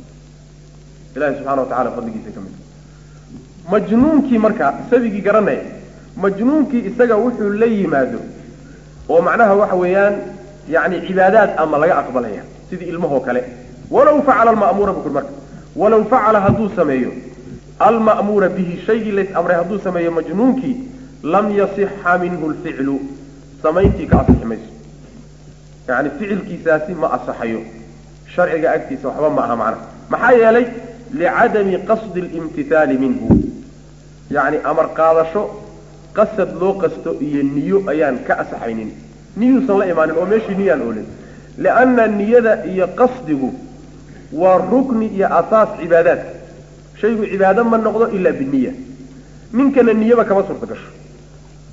ilahi subxana wa tacala fadligiisa ka mid majnuunkii marka sabigii garanaya majnuunkii isaga wuxuu la yimaado oo macnaha waxa weeyaan yani cibaadaad ama laga aqbalaya sidii ilmahoo kale walaw facala alma'muura bukuri marka walaw facala hadduu sameeyo alma'muura bihi shaygii lays amray hadduu sameeyo majnuunkii lam yasixa minhu lficlu samayntii ka asixi mayso yani ficilkiisaasi ma asaxayo sharciga agtiisa waxba ma aha macnaha maxaa yeelay licadami qasdi اlimtithaali minhu yani amar qaadasho qasad loo qasto iyo niyo ayaan ka asaxaynin niyuusan la imaanin oo meeshii niyaan oolin lianna niyada iyo qasdigu waa rukni iyo asaas cibaadaadka shaygu cibaado ma noqdo ilaa biniya ninkana niyaba kama suurta gasho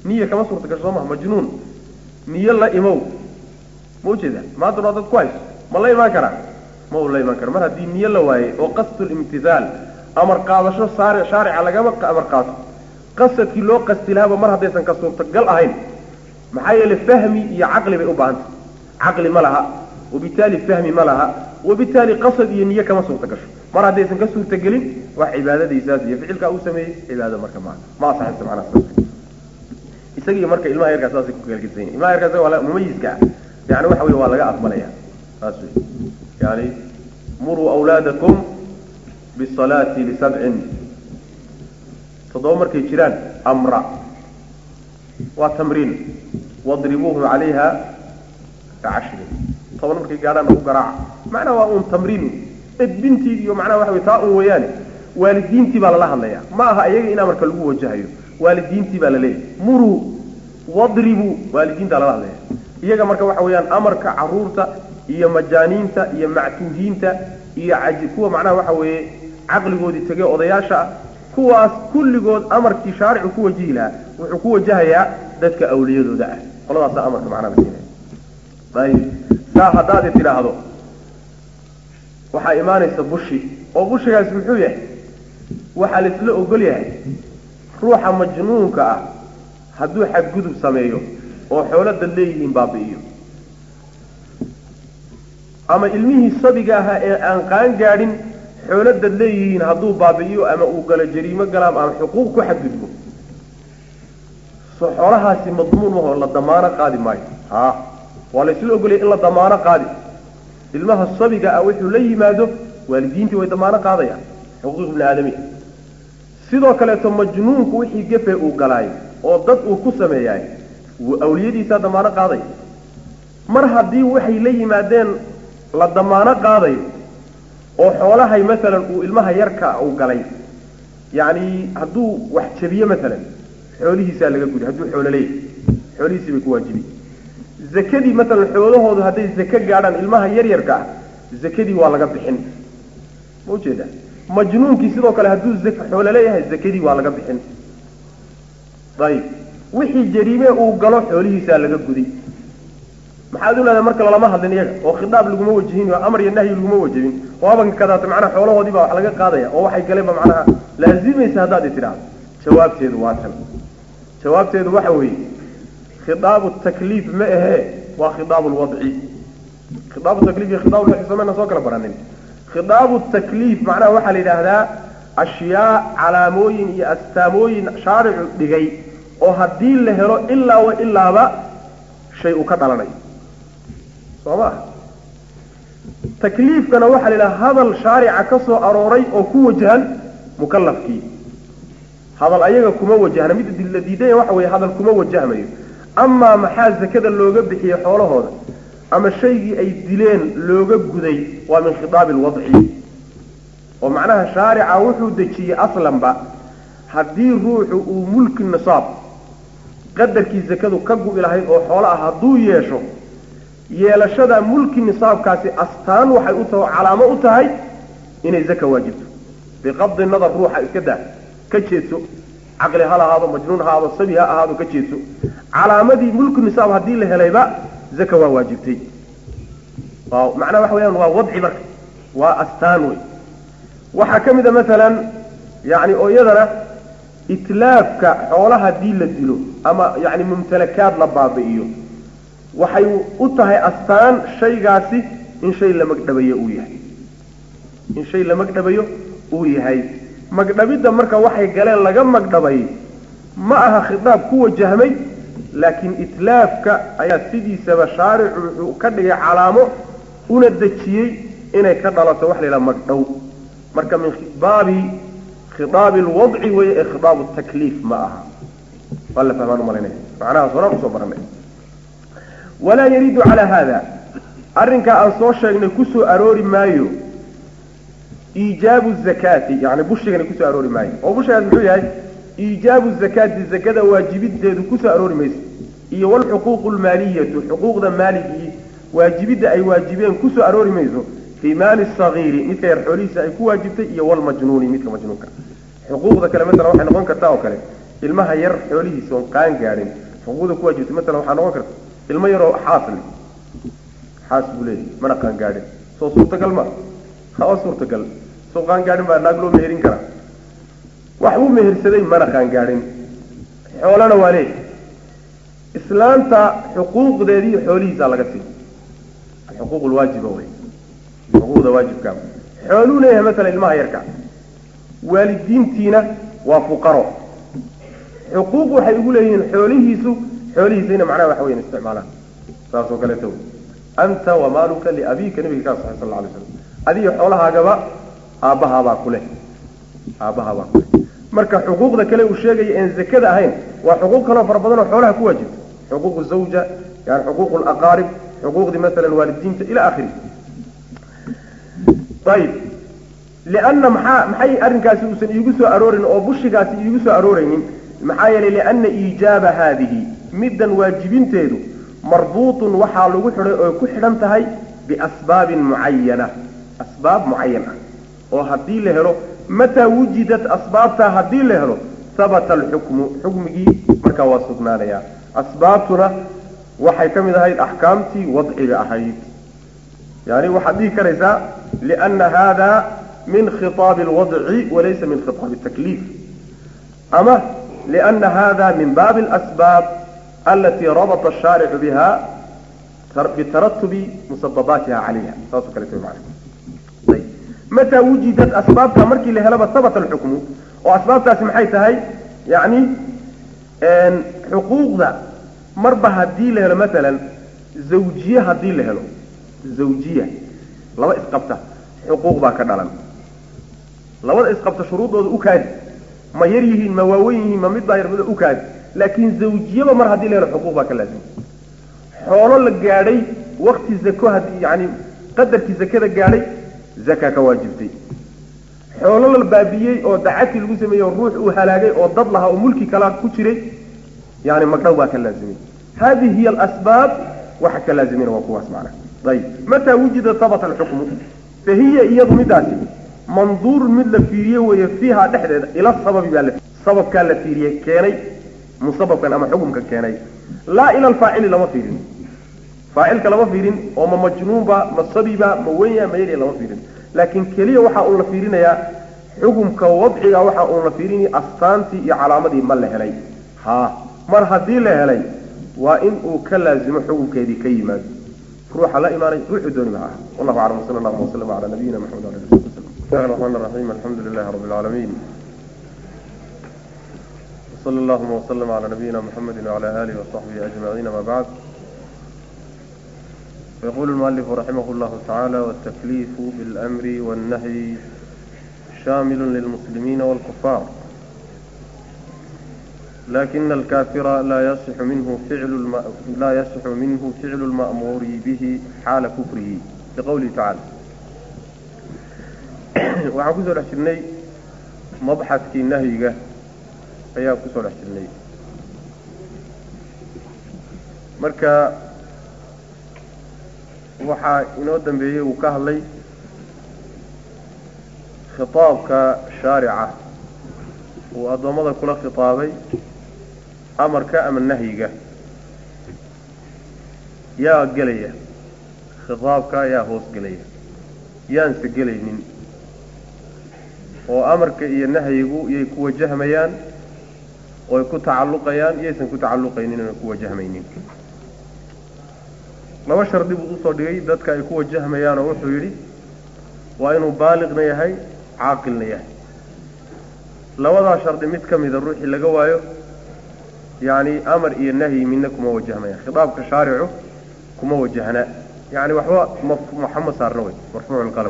niya kama suurta gasho soo maha majnuun niyo la imow ma ujeeda maanta waa dad ku hayso ma la imaan karaa ma uu la imaan karo mar haddii niyo la waayey oo qasdulimtihaal amar qaadasho saar shaarica lagama amar qaato qasadkii loo qasti lahaaba mar haddaysan ka suurtagal ahayn maxaa yeelay fahmi iyo caqli bay u baahantay caqli ma laha wabitaali fahmi ma laha wabitaali qasad iyo niyo kama suurta gasho mar haddaysan ka suurtagelin wax cibaadadiisaas iyo ficilkaa uu sameeyey cibaado marka maa ma asaxayso macnaha isagii marka ilmaha yarkaa saasay ku kalgelsanya ilmaha yarkaa isaga waa mumayiska ah yani waxa wey waa laga aqbalaya saas wey yani muruu awlaadakum bisalaati lisabcin toddoba markay jiraan amra waa tamriin wadribuuhum calayha kacashrin toban markay gaadhaan ku garaaca macnaha waa uun tamriin edbintii iyo macnaha waxa wey taa un weeyaane waalidiintii baa lala hadlaya ma aha iyaga in amarka lagu wajahayo waalidiintii baa la leeyahy muruu wadribuu waalidiintaa lala hadlaya iyaga marka waxa weeyaan amarka caruurta iyo majaaniinta iyo mactuuhiinta iyo caji kuwa macnaha waxa weeye caqligoodii tegey odayaasha ah kuwaas kulligood amarkii shaaricu ku wajihi lahaa wuxuu ku wajahayaa dadka awliyadooda ah qoladaasa amarka macnaha la siinaya ayib saa haddaad tidhaahdo waxaa imaanaysa bushi oo bushigaasi muxuu yahay waxaa la isla ogol yahay ruuxa majnuunka ah hadduu xadgudub sameeyo oo xoolo dad leeyihiin baabi'iyo ama ilmihii sabiga ahaa ee aan qaan gaadhin xoolo dad leeyihiin hadduu baabi'iyo ama uu galo jariimo galaam ama xuquuq ku xadgudbo so xoolahaasi madmuun mahoo la damaano qaadi maayo ha waa la isla ogolaya in la damaano qaadi ilmaha sabiga ah wuxuu la yimaado waalidiintii way damaano qaadayaan xuquuq ibni aadamiya sidoo kaleeto majnuunku wixii gefe uu galaayo oo dad uu ku sameeyaay awliyadiisaa damaano qaadaya mar haddii waxay la yimaadeen la damaano qaadayo oo xoolahay maalan uu ilmaha yarka uu galay yacni hadduu wax jabiyo maalan xoolihiisaa laga gudi hadduu xoolo leeyahay xoolihiisii bay ku waajibiy zakadii maalan xoolahoodu hadday zake gaadhaan ilmaha yaryarka ah zakadii waa laga bixin ma ujeeda majnuunkii sidoo kale hadduu xoolo leeyahay zakadii waa laga bixin ayib wixii jariime uu galo xoolihiisaa laga guday maxaad u leedahay marka lalama hadlin iyaga oo khitaab laguma wajihin oo amar iyo nahyi laguma wajibin oo abanka kadaata macnaha xoolahoodii baa wax laga qaadaya oo waxay galeenba macnaha laazimaysa haddaad i tidhaahdo jawaabteedu waa tan jawaabteedu waxa weeye khitaabu takliif ma ahee waa khitaabu lwadci khitaabu takliif iyo khitaabu lwadci somayna soo kala baranin khitaabu takliif macnaha waxaa la yidhaahdaa ashyaa calaamooyin iyo astaamooyin shaaricu dhigay oo haddii la helo ilaa wa ilaaba shay uu ka dhalanayo soo ma takliifkana waxaa la yidhaha hadal shaarica ka soo arooray oo ku wajahan mukalafkii hadal ayaga kuma wajahna mid la diidanya waxa weeye hadal kuma wajahmayo amaa maxaa zakada looga bixiyey xoolahooda ama shaygii ay dileen looga guday waa min khitaabi alwadci oo macnaha shaarica wuxuu dejiyey aslanba haddii ruuxu uu mulki nisaab qadarkii zakadu ka gu'i lahayd oo xoolo ah hadduu yeesho yeelashada mulki nisaabkaasi astaan waxay u tahay calaamo u tahay inay zaka waajibto biqabdi nadar ruuxa iska daa ka jeedso caqli ha lahaado majnuun ha ahaado sabi ha ahaado ka jeedso calaamadii mulki nisaab haddii la helayba zaka waa waajibtay macnaha waxa weyaan waa wadci marka waa astaan wey waxaa ka mid a maalan yani oo iyadana itlaafka xoolaha haddii la dilo ama yani mumtalakaad la baabi'iyo waxay u tahay astaan shaygaasi in shay la magdhabayo uu yahay in shay la magdhabayo uu yahay magdhabidda marka waxay galeen laga magdhabay ma aha khitaab ku wajahmay laakiin itlaafka ayaa sidiisaba shaaricu wuxuu ka dhigay calaamo una dejiyey inay ka dhalato wax la yidhaha magdhow marka min baabi khitaabi alwadci weeye ee khitaabu takliif ma aha waa la fahmaan umalaynaya macnahaas horaan usoo baranay walaa yariidu calaa haada arrinkaa aan soo sheegnay kusoo aroori maayo iijaabu zakaati yani bushigani kusoo aroori maayo oo bushigaas muxuu yahay iijaabu zakaati zakada waajibideedu kusoo aroori mayso iyo walxuquuqu lmaaliyatu xuquuqda maaligii waajibidda ay waajibeen kusoo aroori mayso fii maali sagiiri midka yar xoolihiisa ay ku waajibtay iyo walmajnuuni midka majnuunka xuquuqda kale masalan waxay noqon kartaa oo kale ilmaha yar xoolihiisa oon qaan gaadhin xuquuqda ku waajibtay masalan waxaa noqon karta ilmo yaroo xaas leh xaas buu leeyahy mana qaan gaadhin soo suurtagal ma hawa suurtagal soo qaan gaadhin baa naag loo meherin karaa wax uu mehersaday mana qaan gaadhin xoolana waa leeyahy islaanta xuquuqdeedii xoolihiisaa laga siiy alxuquuq lwaajiba wey xuquuqda waajibkaa xooluu leeyahay masalan ilmaha yarka waalidiintiina waa fuqaro xuquuq waxay ugu leeyihiin xoolihiisu xoolihiisayna macnaha waxa weyan isticmaalaan saas oo kaleeto anta wamaaluka liabiika nabiga kaa saxay sal la alay slam adiga xoolahaagaba aabbahaabaa kuleh aabbahaabaa kuleh marka xuquuqda kale uu sheegaya een zakada ahayn waa xuquuq kaloo fara badan oo xoolaha ku waajibta xuquuq zawja yani xuquuq laqaarib xuquuqdii masalan waalidiinta ila akhiri ayib lianna maxaa maxay arrinkaasi uusan iigu soo aroorin oo bushigaasi iigu soo arooraynin maxaa yeelay lianna iijaaba haadihi middan waajibinteedu marbuutun waxaa lagu xidhay oo ku xidhan tahay biasbaabin mucayana asbaab mucayan ah oo haddii la helo mataa wujidat asbaabtaa haddii la helo habata alxukmu xukmigii markaa waa sugnaanayaa asbaabtuna waxay ka mid ahayd axkaamtii wadciga ahayd yani waxaad dhihi karaysaa lianna hada min khiطaabi alwadci walaysa min khiطaabi الtakliif ama lianna hada min baabi اlasbaab alatii rabata الshaaricu biha bitaratubi musababaatiha calayha saasoo kaleeto man mataa wujidat asbaabta markii la helaba habata alxukmu oo asbaabtaasi maxay tahay yani xuquuqda marba haddii la helo maalan zawjiye haddii la helo zawjiya laba isqabta xuquuq baa ka dhalan labada isqabta shuruudooda u kaadi ma yar yihiin ma waawen yihiin ma mid baa yar mid u kaadi laakiin zawjiyaba mar haddii la helo xuquuq baa ka laazima xoolo la gaadhay wakti zako haddii yani qadarkii zakada gaadhay zaka ka waajibtay xoolo la baabiyey oo dacati lagu sameeyey oo ruux uu halaagay oo dad lahaa oo mulki kala ku jiray yani magdhow baa ka laazimay hadihi hiy alasbaab waxa ka laazimina waa kuwaas macna ayib mataa wujida habata alxukmu fa hiya iyadu midaasi manduurun mid la fiiriye weeye fiiha dhexdeeda ila sababi baa la sababkaa la fiiriyey keenay musababkan ama xukumka keenay laa ila alfaacili lama fiirin faacilka lama fiirin oo ma majnuunba ma sabiba ma wenya ma yarya lama fiirin laakiin keliya waxa uun la fiirinayaa xukumka wadciga waxa uun la fiirinaya astaantii iyo calaamadii ma la helay ha mar haddii la helay waa in uu ka laazimo xukunkeedii ka yimaado ruuxa la imaanay ruuxuu dooniba ha aha wallahu aclam wsala allahuma waslama cala nabiyina maxamed wala ali wasabi wasalam bismillahi raxmaan raxiim alxamdu lilahi rabbi alcaalamiin وصلى اللهم وسلم على نبينا محمد وعلى آله وصحبه أجمعين ما بعد يقول المؤلف رحمه الله تعالى والتكليف بالأمر والنهي شامل للمسلمين والكفار لكن الكافر لا يصح منه فعل الم... لا يصح منه فعل المأمور به حال كفره لقوله تعالى waxaan kusoo dhex jirnay mabxadkii nahyiga ayaan kusoo dhex jirnay marka waxaa inoo dambeeyey uu ka hadlay khitaabka shaarica uu addoommada kula khitaabay amarka ama nahyiga yaa gelaya khitaabka yaa hoos gelaya yaanse gelaynin oo amarka iyo nahyigu yay ku wajahmayaan ooy ku tacalluqayaan iyaysan ku tacalluqaynin oy ku wajahmaynin laba shardi buu usoo dhigay dadka ay ku wajahmayaan oo wuxuu yidhi waa inuu baaliqna yahay caaqilna yahay labadaa shardi mid ka mida ruuxii laga waayo yacni amar iyo nahyi midna kuma wajahmayaan khitaabka shaaricu kuma wajahna yani waxba mxama saarna wey marfuuculqalam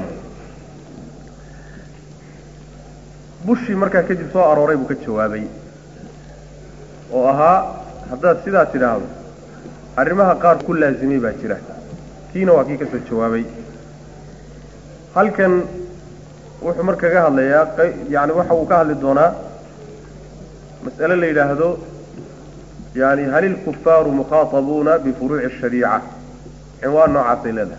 bushii markaa kadib soo arooray buu ka jawaabay oo ahaa haddaad sidaa tidhaahdo arrimaha qaar ku laasimay baa jira kiina waa kii ka soo jawaabay halkan wuxuu mar kaga hadlayaa yani waxa uu ka hadli doonaa mas'ale la yidhaahdo yani hal ilkufaaru mukhaatabuuna bifuruuci ashariica cinwaan noocaasay leedahay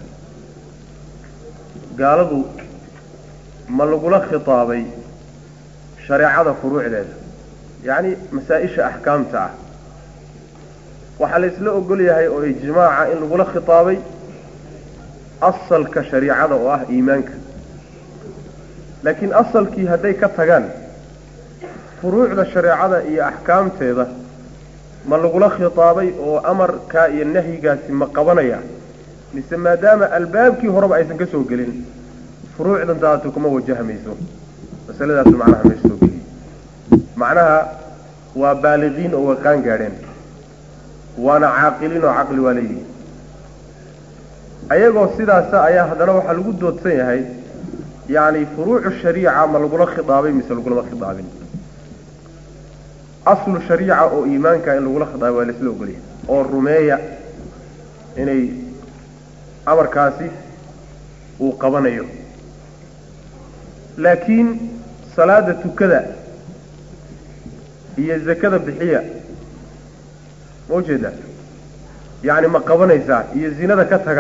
gaaladu ma lagula khitaabay shareecada furuucdeeda yacni masaa-isha axkaamta ah waxaa la isla ogol yahay oo ijmaaca in lagula khitaabay asalka shariicada oo ah iimaanka laakiin asalkii hadday ka tagaan furuucda shareecada iyo axkaamteeda ma lagula khitaabay oo amarkaa iyo nahyigaasi ma qabanaya mise maadaama albaabkii horeba aysan ka soo gelin furuucdan daatu kuma wajahmayso masaladaasu macnaha meesha soo geliyey macnaha waa baaliqiin oo way qaan gaadheen waana caaqiliin oo caqli waa leeyihi ayagoo sidaasa ayaa haddana waxaa lagu doodsan yahay yacni furuucu shariica ma lagula khidaabay mise lagulama khidaabin aslu shariica oo iimaanka in lagula khidaabay waa laisla ogolyahay oo rumeeya inay amarkaasi uu qabanayo laakiin salaada tukada iyo zakada bixiya ma ujeedaa yacni ma qabanaysaa iyo zinada ka taga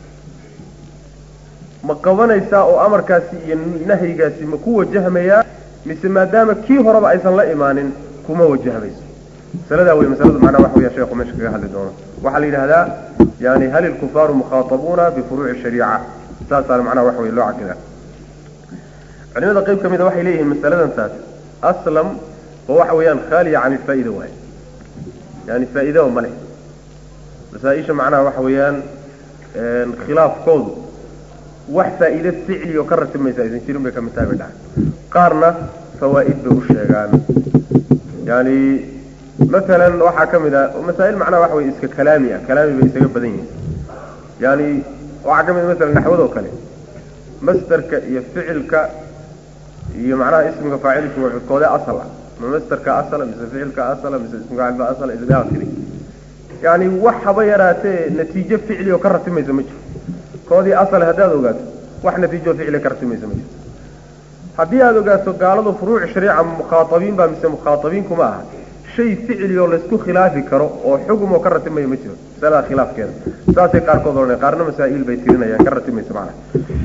ma qabanaysaa oo amarkaasi iyo nahyigaasi ma ku wajahmayaa mise maadaama kii horeba aysan la imaanin kuma wajahmayso masaladaa wey masalada macnaa waxa weya sheekhu meesha kaga hadli doono waxaa la yidhahdaa yani hal ilkufaaru mukhaatabuuna bifuruuci shariica saasaana macnaha waxa wey loo caqidaa culimada qayb ka mida waxay leeyihiin masaladan taas aslam oo waxa weeyaan khaaliya can ilfaa'ida waay yani faa'iidaba ma leh masaa-isha macnaha waxa weeyaan khilaafkoodu wax faa'iide ficli oo ka ratimaysa aysan jirin bay ka mid tahay bay dhahay qaarna fawaa'id bay u sheegaan yani masalan waxaa ka mid a masaa'il macnaha waxa weye iska kalaami ah kalaami bay isaga badan yihiin yani waxaa ka mid a masalan naxwadoo kale masderka iyo ficilka iyo macnaha ismiga faacilka wacudkoode asal ah ma masderka asala mise ficilka asala mise ismiga faacilba asala ila akhiri yani wax haba yaraatee natiijo ficli oo ka ratimaysa ma jiro koodii asal haddaad ogaato wax natiijo ficli ka ratimaysa ma jiro haddii aada ogaato gaaladu furuuc shariica mukhaatabiin baa mise mukhaatabiin kuma aha shay ficli oo laysku khilaafi karo oo xugum oo ka ratimayo ma jiro masalada khilaafkeeda saasay qaarkood odhanay qaarna masaa'il bay tirinayaan ka ratimaysa macnaha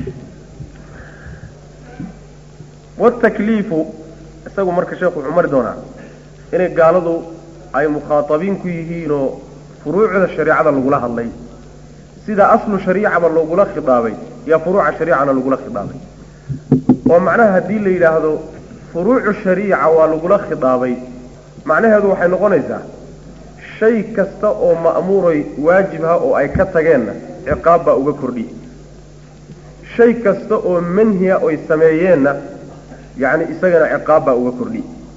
watakliifu isagu marka sheekhu wuxuu mari doonaa inay gaaladu ay mukhaatabiin ku yihiinoo furuucda shariicada lagula hadlay sida aslu shariicaba loogula khidaabay iyo furuuca shariicana lagula khidaabay oo macnaha haddii la yidhaahdo furuucu shariica waa lagula khidaabay macnaheedu waxay noqonaysaa shay kasta oo ma'muuray waajibha oo ay ka tageenna ciqaab baa uga kordhi shay kasta oo manhiya oy sameeyeenna yacni isagana ciqaab baa uga kordhi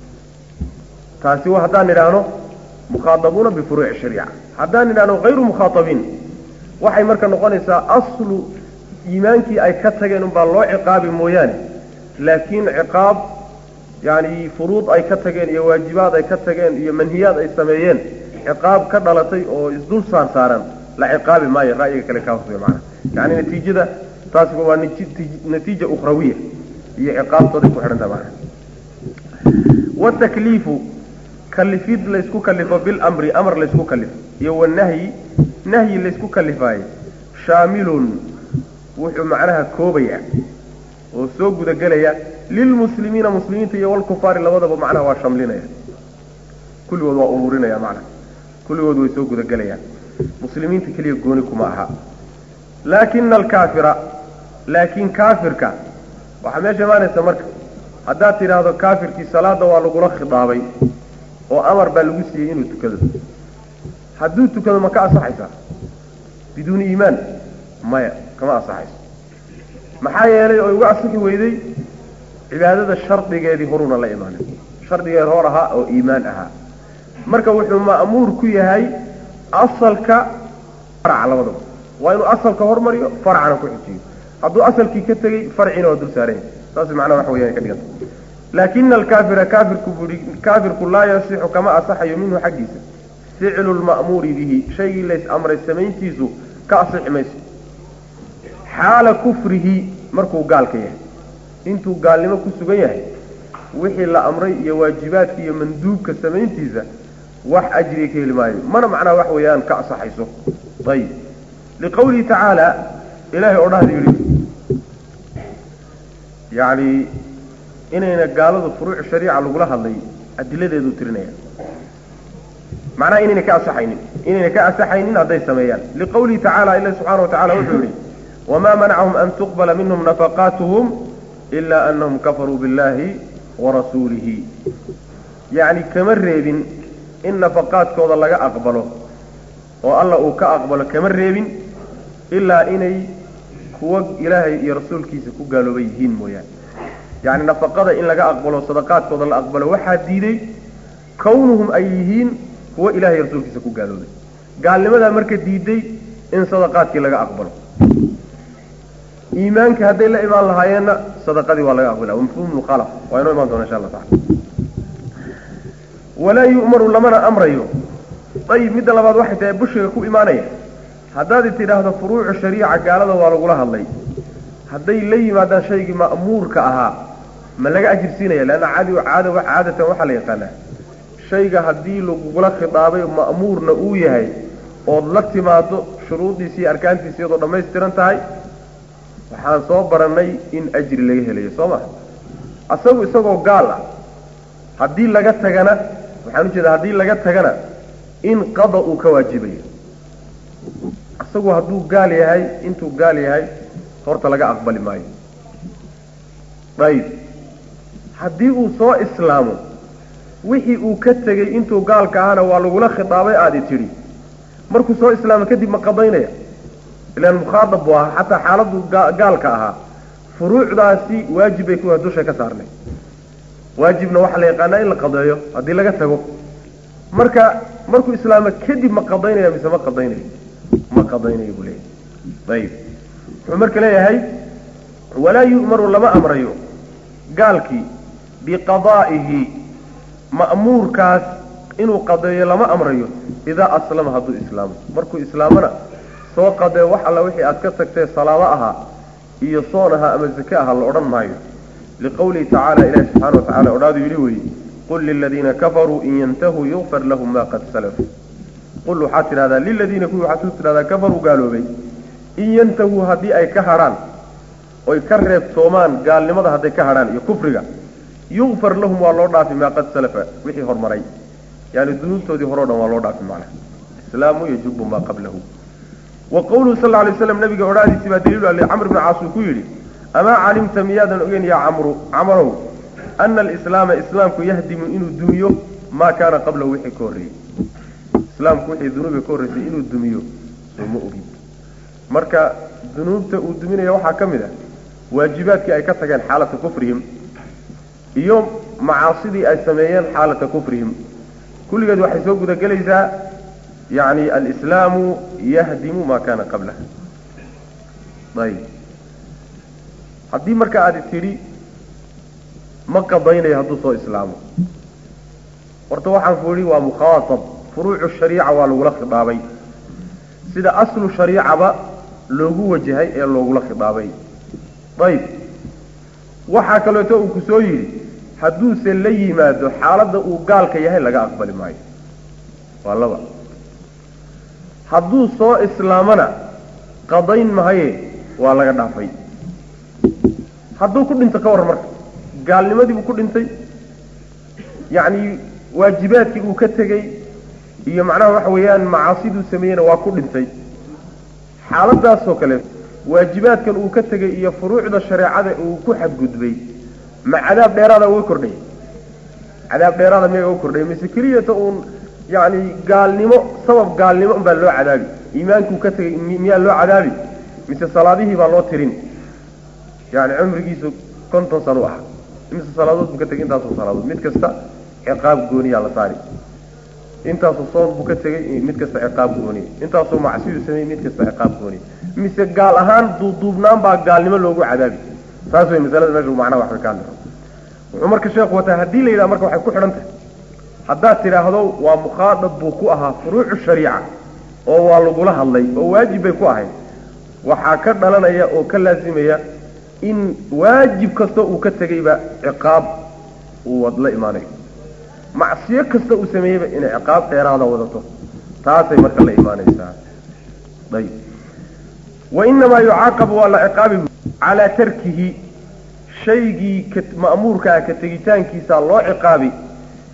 taasi waa haddaan idhaahno mukhaadabuuna bifuruuci shariica haddaan idhaahno hayru mukhaatabiin waxay marka noqonaysaa aslu iimaankii ay ka tageen unbaa loo ciqaabi mooyaane laakiin ciqaab yani furuud ay ka tageen iyo waajibaad ay ka tageen iyo manhiyaad ay sameeyeen ciqaab ka dhalatay oo isdul saar saaran la ciqaabi maayo ra'yiga kale kaa hosbay macana yani natiijada taasi waa natiija ukhrawiya iyo ciqaabtooday ku xidhanta macana watakliifu kalifid laysku kalifo bilamri amar laysku kalifo iyo wanahyi nahyi laysku kalifaayo shaamilun wuxuu macnaha koobaya oo soo gudagelaya lilmuslimiina muslimiinta iyo walkufaari labadaba macnaha waa shamlinaya kulligood waa ururinaya macnaha kulligood way soo gudagelayaan muslimiinta keliya gooni kuma aha laakina alkaafira laakiin kaafirka waxaa meesha imaanaysa marka haddaad tidhaahdo kaafirkii salaada waa lagula khidaabay oo amar baa lagu siiyey inuu tukado hadduu tukado ma ka asaxaysaa biduuni iimaan maya kama asaxayso maxaa yeelay oo uga asixi weyday cibaadada shardigeedii horuuna la imaanin shardigeed hor ahaa oo iimaan ahaa marka wuxuu ma'muur ku yahay asalka faraca labadaba waa inuu asalka hormariyo faracana ku xujiyo hadduu asalkii ka tegey farciina waa dul saaranya saas macnaha waxa weyaan ka dhiganta laakina alkaafira kaafirku buui kaafirku laa yasixu kama asaxayo minhu xaggiisa ficlu lma'muuri bihi shaygii lays amray samayntiisu ka asixi mayso xaala kufrihi markuu gaalka yahay intuu gaalnimo ku sugan yahay wixii la amray iyo waajibaadka iyo manduubka samayntiisa wax ajriga ka heli maayo mana macnaha wax weeyaan ka asaxayso ayib liqawlihi tacaala ilaahay oo dhahda yidhi yacni inayna gaaladu furuuc shariica lagula hadlay adiladeeduu tirinaya macnaha inayna ka asaxaynin inayna ka asaxaynin hadday sameeyaan liqawlihi tacala ilahi subxana wa tacala wuxuu yihi wamaa manacahum an tuqbala minhum nafaqaatuhum ila anahum kafaruu biاllahi warasuulihi yacni kama reebin in nafaqaadkooda laga aqbalo oo alla uu ka aqbalo kama reebin ilaa inay kuwa ilaahay iyo rasuulkiisa ku gaalooba yihiin mooyaane yacni nafaqada in laga aqbalo sadaqaadkooda la aqbalo waxaa diiday kawnuhum ay yihiin kuwa ilahay rasuulkiisa ku gaaloobay gaalnimadaa marka diiday in sadaqaadkii laga aqbalo iimaanka hadday la imaan lahaayeenna sadaqadii waa laga aqbala mafhum mukhalaf waa inoo imaan doona insha allah taala walaa yu'maru lamana amrayo ayib midda labaad waxay tahay bushiga ku imaanaya haddaad tidhaahdo furuucu shariica gaalada waa lagula hadlay hadday la yimaadaan shaygii ma'muurka ahaa ma laga ajirsiinaya leanna caadi caada caadatan waxaa la yaqaanaa shayga haddii lagugula khidaabay ma'muurna uu yahay ood la timaado shuruuddiisi iyo arkaantiisi iyadoo dhammaystiran tahay waxaan soo barannay in ajri laga helayo soo ma asagu isagoo gaal ah haddii laga tagana waxaan ujeeda haddii laga tagana in qada uu ka waajibayo isagu hadduu gaal yahay intuu gaal yahay horta laga aqbali maayo ayib haddii uu soo islaamo wixii uu ka tegey intuu gaalka ahana waa lagula khitaabay aadi tidhi markuu soo islaamo kadib ma qadaynaya ilaan mukhaadab buu ahaa xataa xaaladdu gaalka ahaa furuucdaasi waajib bay kuwa dusha ka saarnay waajibna waxaa la yaqaanaa in la qadeeyo haddii laga tago marka markuu islaamo kadib ma qadaynaya mise ma qadaynayo ma qadaynayo buu leeyahay ayib wuxuu marka leeyahay walaa yu'maru lama amrayo gaalkii biqadaa'ihi ma'muurkaas inuu qadeeyo lama amrayo idaa aslama hadduu islaamo markuu islaamona soo qadee wax alla wixii aad ka tagtee salaado ahaa iyo soon ahaa ama zake ahaa la odhan maayo liqawlihi tacaala ilahi subxana wa tacala odhaadu yidhi weeye qul liladiina kafaruu in yantahuu yukfar lahum ma qad salaf qul waxaad tidhahdaa liladiina kuwii waxaad ku tidhahdaa kafaruu gaaloobay in yantahuu haddii ay ka hadhaan oy ka reebtoomaan gaalnimada hadday ka hadhaan iyo kufriga yukfar lahum waa loo dhaafi maa qad salafa wixii hormaray yani dunuubtoodii horeo dhan waa loo dhaafi macnaha islaamu yajubu maa qablahu wa qawluhu sal alay waslam nabiga odhaadiisii baa daliilu ale camr bni caas uu ku yidhi amaa calimta miyaadan ogeyn yaa camru camarow ana alislaama islaamku yahdimu inuu dumiyo maa kaana qablahu wixii ka horreeyey islaamku wixii dunuuba ka horreysay inuu dumiyo soo ma ogin marka dunuubta uu duminaya waxaa ka mid ah waajibaadkii ay ka tageen xaalata kufrihim iyo macaasidii ay sameeyeen xaalata kufrihim kulligeed waxay soo gudagelaysaa yani alislaamu yahdimu maa kaana qablah ayib haddii marka aadi tidhi ma qadaynayo hadduu soo islaamo horta waxaan ku idhi waa mukhaatab furuucu shariica waa lagula khidaabay sida aslu shariicaba loogu wajahay ee loogula khidaabay ayib waxaa kaleeto uu ku soo yidhi hadduuse la yimaado xaaladda uu gaalka yahay laga aqbali maayo waa laba hadduu soo islaamona qadayn mahaye waa laga dhaafay hadduu ku dhinto ka warran marka gaalnimadii buu ku dhintay yacni waajibaadkii uu ka tegey iyo macnaha waxa weeyaan macaasiduu sameeyeyna waa ku dhintay xaaladaasoo kale waajibaadkan uu ka tegey iyo furuucda shareecada uu ku xadgudbay ma cadaab dheeraada uga kordhay cadaab dheeraada miyaga uga kordhay mise keliyata uun yacni gaalnimo sabab gaalnimo unbaa loo cadaabi iimaankuu ka tegey miyaa loo cadaabi mise salaadihii baa loo tirin yani cumrigiisu konton sano u ah imise salaadood buu ka tegey intaasoo salaadood mid kasta ciqaab gooniyaa la saari intaasoo soon buu ka tegey mid kasta ciqaab gooniya intaasoo macsiyu sameeyey mid kasta ciqaab gooniya mise gaal ahaan duuduubnaan baa gaalnimo loogu cadaabi saas way masalada meesha macnaha wax ka ka hadla wuxuu marka sheekhu wataa haddii la yidhaha marka waxay ku xidhan tahay haddaad tidhaahdo waa mukhaadab buu ku ahaa furuucu shariica oo waa lagula hadlay oo waajib bay ku ahayd waxaa ka dhalanaya oo ka laasimaya in waajib kastoo uu ka tegeyba ciqaab uu la imaanayo macsiyo kasta uu sameeyeyba inay ciqaab dheeraada wadato taasay marka la imaanaysaa ayib wainamaa yucaaqabu waa la ciqaabi calaa tarkihi shaygii ma'muurkaa ka tegitaankiisa loo ciqaabi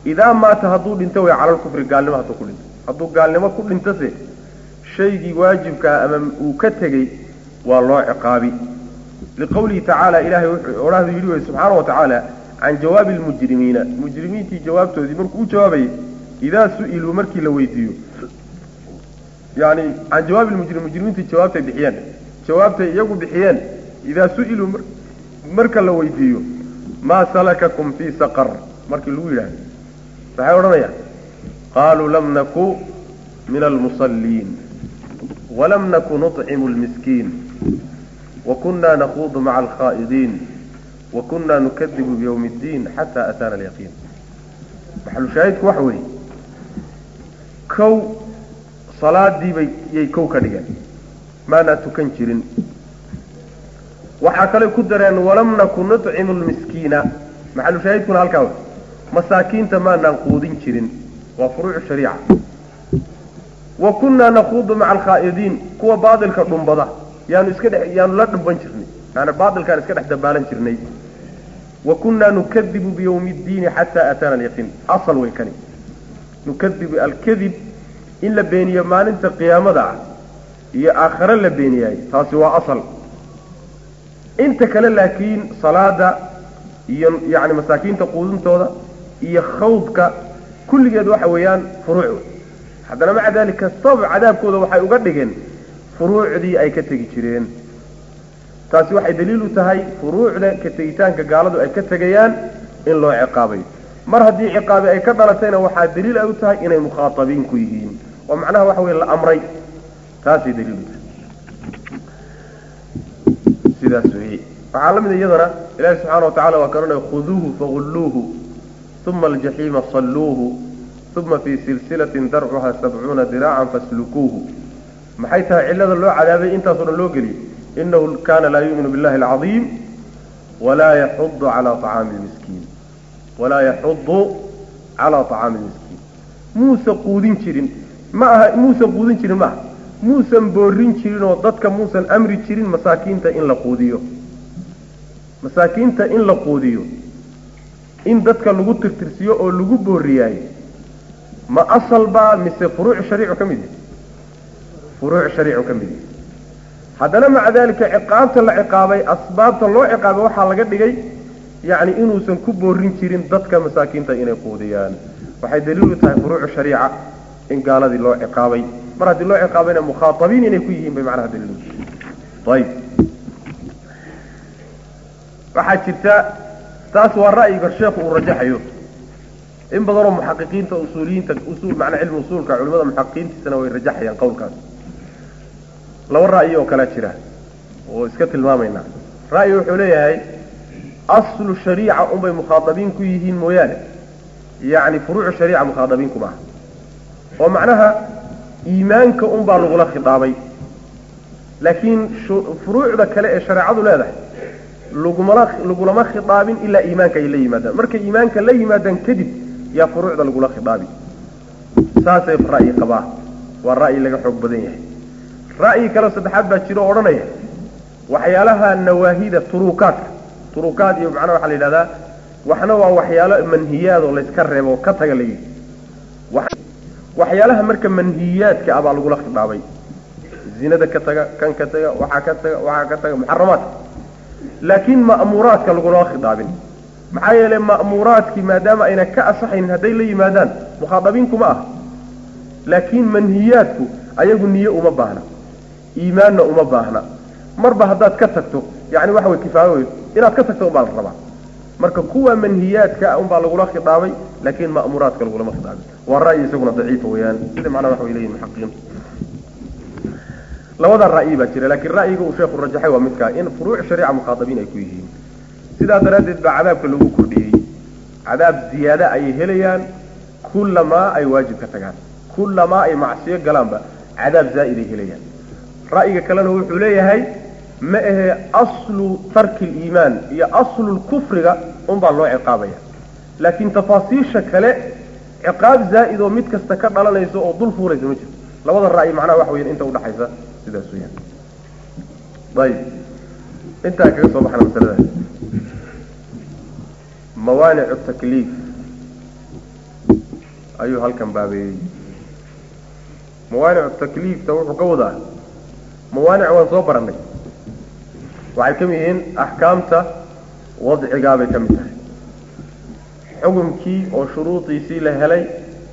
idaa maata hadduu dhinto way cala lkufri gaalnimo hadduu ku dhinto hadduu gaalnimo ku dhintose shaygii waajibkaa ama uu ka tegey waa loo ciqaabi liqawlihi tacaala ilahay wuxuu odhahdu yidhi wey subxaana wa tacaala can jawaabi lmujrimiina mujrimiintii jawaabtoodii markuu u jawaabayay idaa su-iluu markii la weydiiyo yani can jawaabi lmujrim mujrimiintii jawaabtay bixiyeen jawaabtay iyagu bixiyeen idaa su-iluu marka la weydiiyo maa salakakum fii saqar markii lagu yidhahdo maxay odhanayaan qaaluu lam naku min almusalliin walam naku nuطcimu lmiskiin wakuna nakuudu maca alkhaa'idiin wakuna nukadibu bywmi اddiin xata ataana alyaqiin maxalushaahidku waxa weeye kow salaadiibay yay kow ka dhigeen maanaa tukan jirin waxaa kale ku dareen walam naku nuطcimu lmiskiina maxalushaahidkuna halkaa wey masaakiinta maanaan quudin jirin waa furuucu shariica wa kunnaa nakuudu maca alkhaa'idiin kuwa baadilka dhumbada yaanu iska dhe yaanu la dhumban jirnay yaani baadilkaan iska dhex dabaalan jirnay wa kunnaa nukadibu biyawmi اddiini xataa ataana alyaqiin asal way kani nukadibu alkadib in la beeniyo maalinta qiyaamada ah iyo aakhare la beeniyaay taasi waa asal inta kale laakiin salaada iyo yani masaakiinta quudintooda iyo khawdka kulligeed waxa weeyaan furuuc haddana maca daalika sabab cadaabkooda waxay uga dhigeen furuucdii ay ka tegi jireen taasi waxay daliil u tahay furuucda ka tegitaanka gaaladu ay ka tegayaan in loo ciqaabayo mar haddii ciqaabi ay ka dhalatayna waxaa daliil ay u tahay inay mukhaatabiin ku yihiin oo macnaha waxa weye la amray taasay daliil u tahay sidaas weeye waxaa la mida iyadana ilahi subxaana watacala waa kan odhanay khuduuhu fagulluuhu uma aljaxiima salluuhu uma fii silsilatin darcuha sabcuuna diraacan faslukuuhu maxay tahay cillada loo cadaabay intaasoo dhan loo geliyey inahu kaana laa yuuminu billahi alcadiim walaa yaxudu calaa acaami lmiskiin walaa yaxudu calaa acaami lmiskiin muusan quudin jirin ma aha muusan quudin jirin ma aha muusan boorin jirin oo dadka muusan amri jirin masaakiinta in la quudiyo masaakiinta in la quudiyo in dadka lagu tirtirsiyo oo lagu booriyaayo ma asal baa mise furuuc shariicu ka mid yahay furuuc shariicu ka mid yahay haddana maca daalika ciqaabta la ciqaabay asbaabta loo ciqaabay waxaa laga dhigay yacni inuusan ku boorin jirin dadka masaakiinta inay quudiyaan waxay daliil u tahay furuucu shariica in gaaladii loo ciqaabay mar haddii loo ciqaabayna mukhaatabiin inay ku yihiin bay macnaha daliil u ayib waxaa jirta taas waa ra'yiga sheekhu uu rajaxayo in badanoo muxaqiqiinta usuuliyiinta usul macnaa cilmi usuulka culimada muxaqiqiintiisana way rajaxayaan qowlkaas laba ra'yi oo kalea jira oo iska tilmaamaynaa ra'yi wuxuu leeyahay aslu shariica unbay mukhaadabiin ku yihiin mooyaane yacni furuucu shariica mukhaadabiin kuma aha oo macnaha iimaanka unbaa lagula khidaabay laakiin furuucda kale ee shareecadu leedahay lagumala lagulama khidaabin ilaa iimaanka ay la yimaadaan markay iimaanka la yimaadaan kadib yaa furuucda lagula khidaabi saasay ra'yi qabaa waa ra'yi laga xoog badan yahay ra'yi kale saddexaad baa jiro o odhanaya waxyaalaha nawaahida turuukaadka turuukaad iyo macnaha waxaa la yidhahdaa waxna waa waxyaalo manhiyaad oo layska reebo oo ka taga la yidhi waxyaalaha marka manhiyaadka ah baa lagula khidaabay zinada ka taga kan ka taga waxaa ka taga waxaa ka taga muxaramaadka laakiin ma'muuraadka lagulama khidaabin maxaa yeelay ma'muuraadkii maadaama ayna ka asaxaynin hadday la yimaadaan mukhaadabiinkuma ah laakiin manhiyaadku ayagu niye uma baahna iimaanna uma baahna marba haddaad ka tagto yani waxa way kifaayo wey inaad ka tagto unbaa la rabaa marka kuwa manhiyaadka unbaa lagula khidaabay laakiin ma'muuraadka lagulama khidaabin waa ra'yi isaguna daciifa weeyaan sida macnaha waxa way leeyihin muxaqiqiin labada ra'yi baa jira laakiin ra'yiga uu sheekhu rajaxay waa midkaa in furuuc shariica mukhaadabiin ay ku yihiin sidaa daraaddeed baa cadaabka lagu kordhiyey cadaab ziyaada ayay helayaan kullamaa ay waajib ka tagaan kullamaa ay macsiyo galaanba cadaab zaa'iday helayaan ra'yiga kalena wuxuu leeyahay ma ahe aslu tarki liimaan iyo aslu lkufriga unbaa loo ciqaabaya laakiin tafaasiisha kale ciqaab zaa'id oo mid kasta ka dhalanaysa oo dul fuuraysa ma jirto labada ra'yi macnaha waxa weyan inta udhaxaysa sidaas weyaan ayib intaa kaga soo baxna masaladaas mawaanicu takliif ayuu halkan baabeeyey mawaanicu takliifta wuxuu ka wadaa mawaanic waan soo barannay waxay ka mid yihiin axkaamta wadcigaabay ka mid tahay xukumkii oo shuruudiisii la helay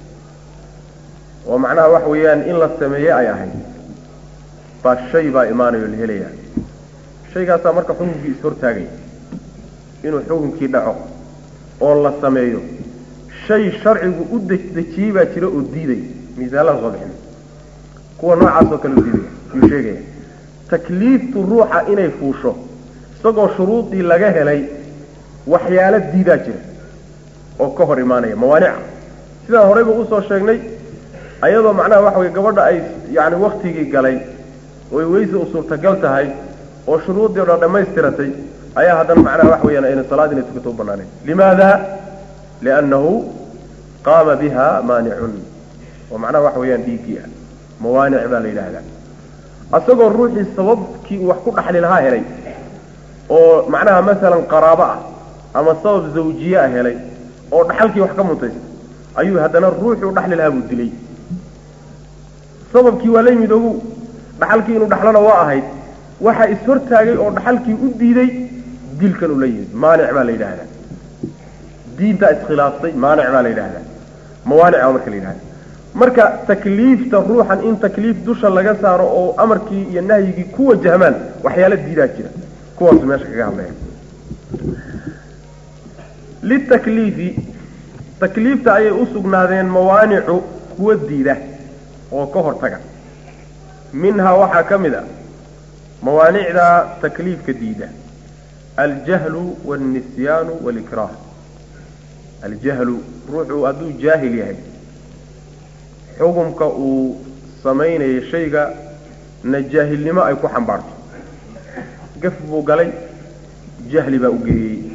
oo macnaha waxa weeyaan in la sameeye ay ahayd baa shay baa imaanayo la helayaa shaygaasaa marka xukunkii ishortaagaya inuu xukunkii dhaco oo la sameeyo shay sharcigu u dejiyey baa jira oo diidaya miisaalada soo bixin kuwa noocaas oo kale u diidaya yuu sheegaya takliiftu ruuxa inay fuusho isagoo shuruudii laga helay waxyaalo diidaa jira oo ka hor imaanaya mawaanica sidaan horeyba usoo sheegnay ayadoo macnaha waxa weye gabadha ay yani waktigii galay oy weyse u suurtagal tahay oo shuruuddii o dhan dhammaystiratay ayaa haddana macnaha waxa weyaan ayna salaad inay tukato u banaanayn limaada liannahu qaama biha maanicun oo macnaha waxa weeyaan dhiiggii ah mawaanic baa la yidhaahdaa asagoo ruuxii sababkii uu wax ku dhaxli lahaa helay oo macnaha masalan qaraabo ah ama sabab zawjiye ah helay oo dhaxalkii wax ka mutaysta ayuu haddana ruuxii u dhaxli lahaa buu dilay sababkii waa la yimid ogu dhaxalkii inuu dhaxlona waa ahayd waxaa ishortaagay oo dhaxalkii u diiday dilkan uu la yimid maanic baa la yidhaahdaa diintaa iskhilaaftay maanic baa la yidhaahdaa mawaanic baa marka la yidhahda marka takliifta ruuxan in takliif dusha laga saaro oo amarkii iyo nahyigii ku wajahmaan waxyaala diidaa jira kuwaasu meesha kaga hadlaya litakliifi takliifta ayay u sugnaadeen mawaanicu kuwa diida oo ka hortaga minhaa waxaa ka mid a mawaanicda takliifka diida aljahlu wاlnisyaanu wاlikraah aljahlu ruuxu hadduu jaahil yahay xukumka uu samaynayo shayga na jaahilnimo ay ku xambaarto gaf buu galay jahli baa u geeyey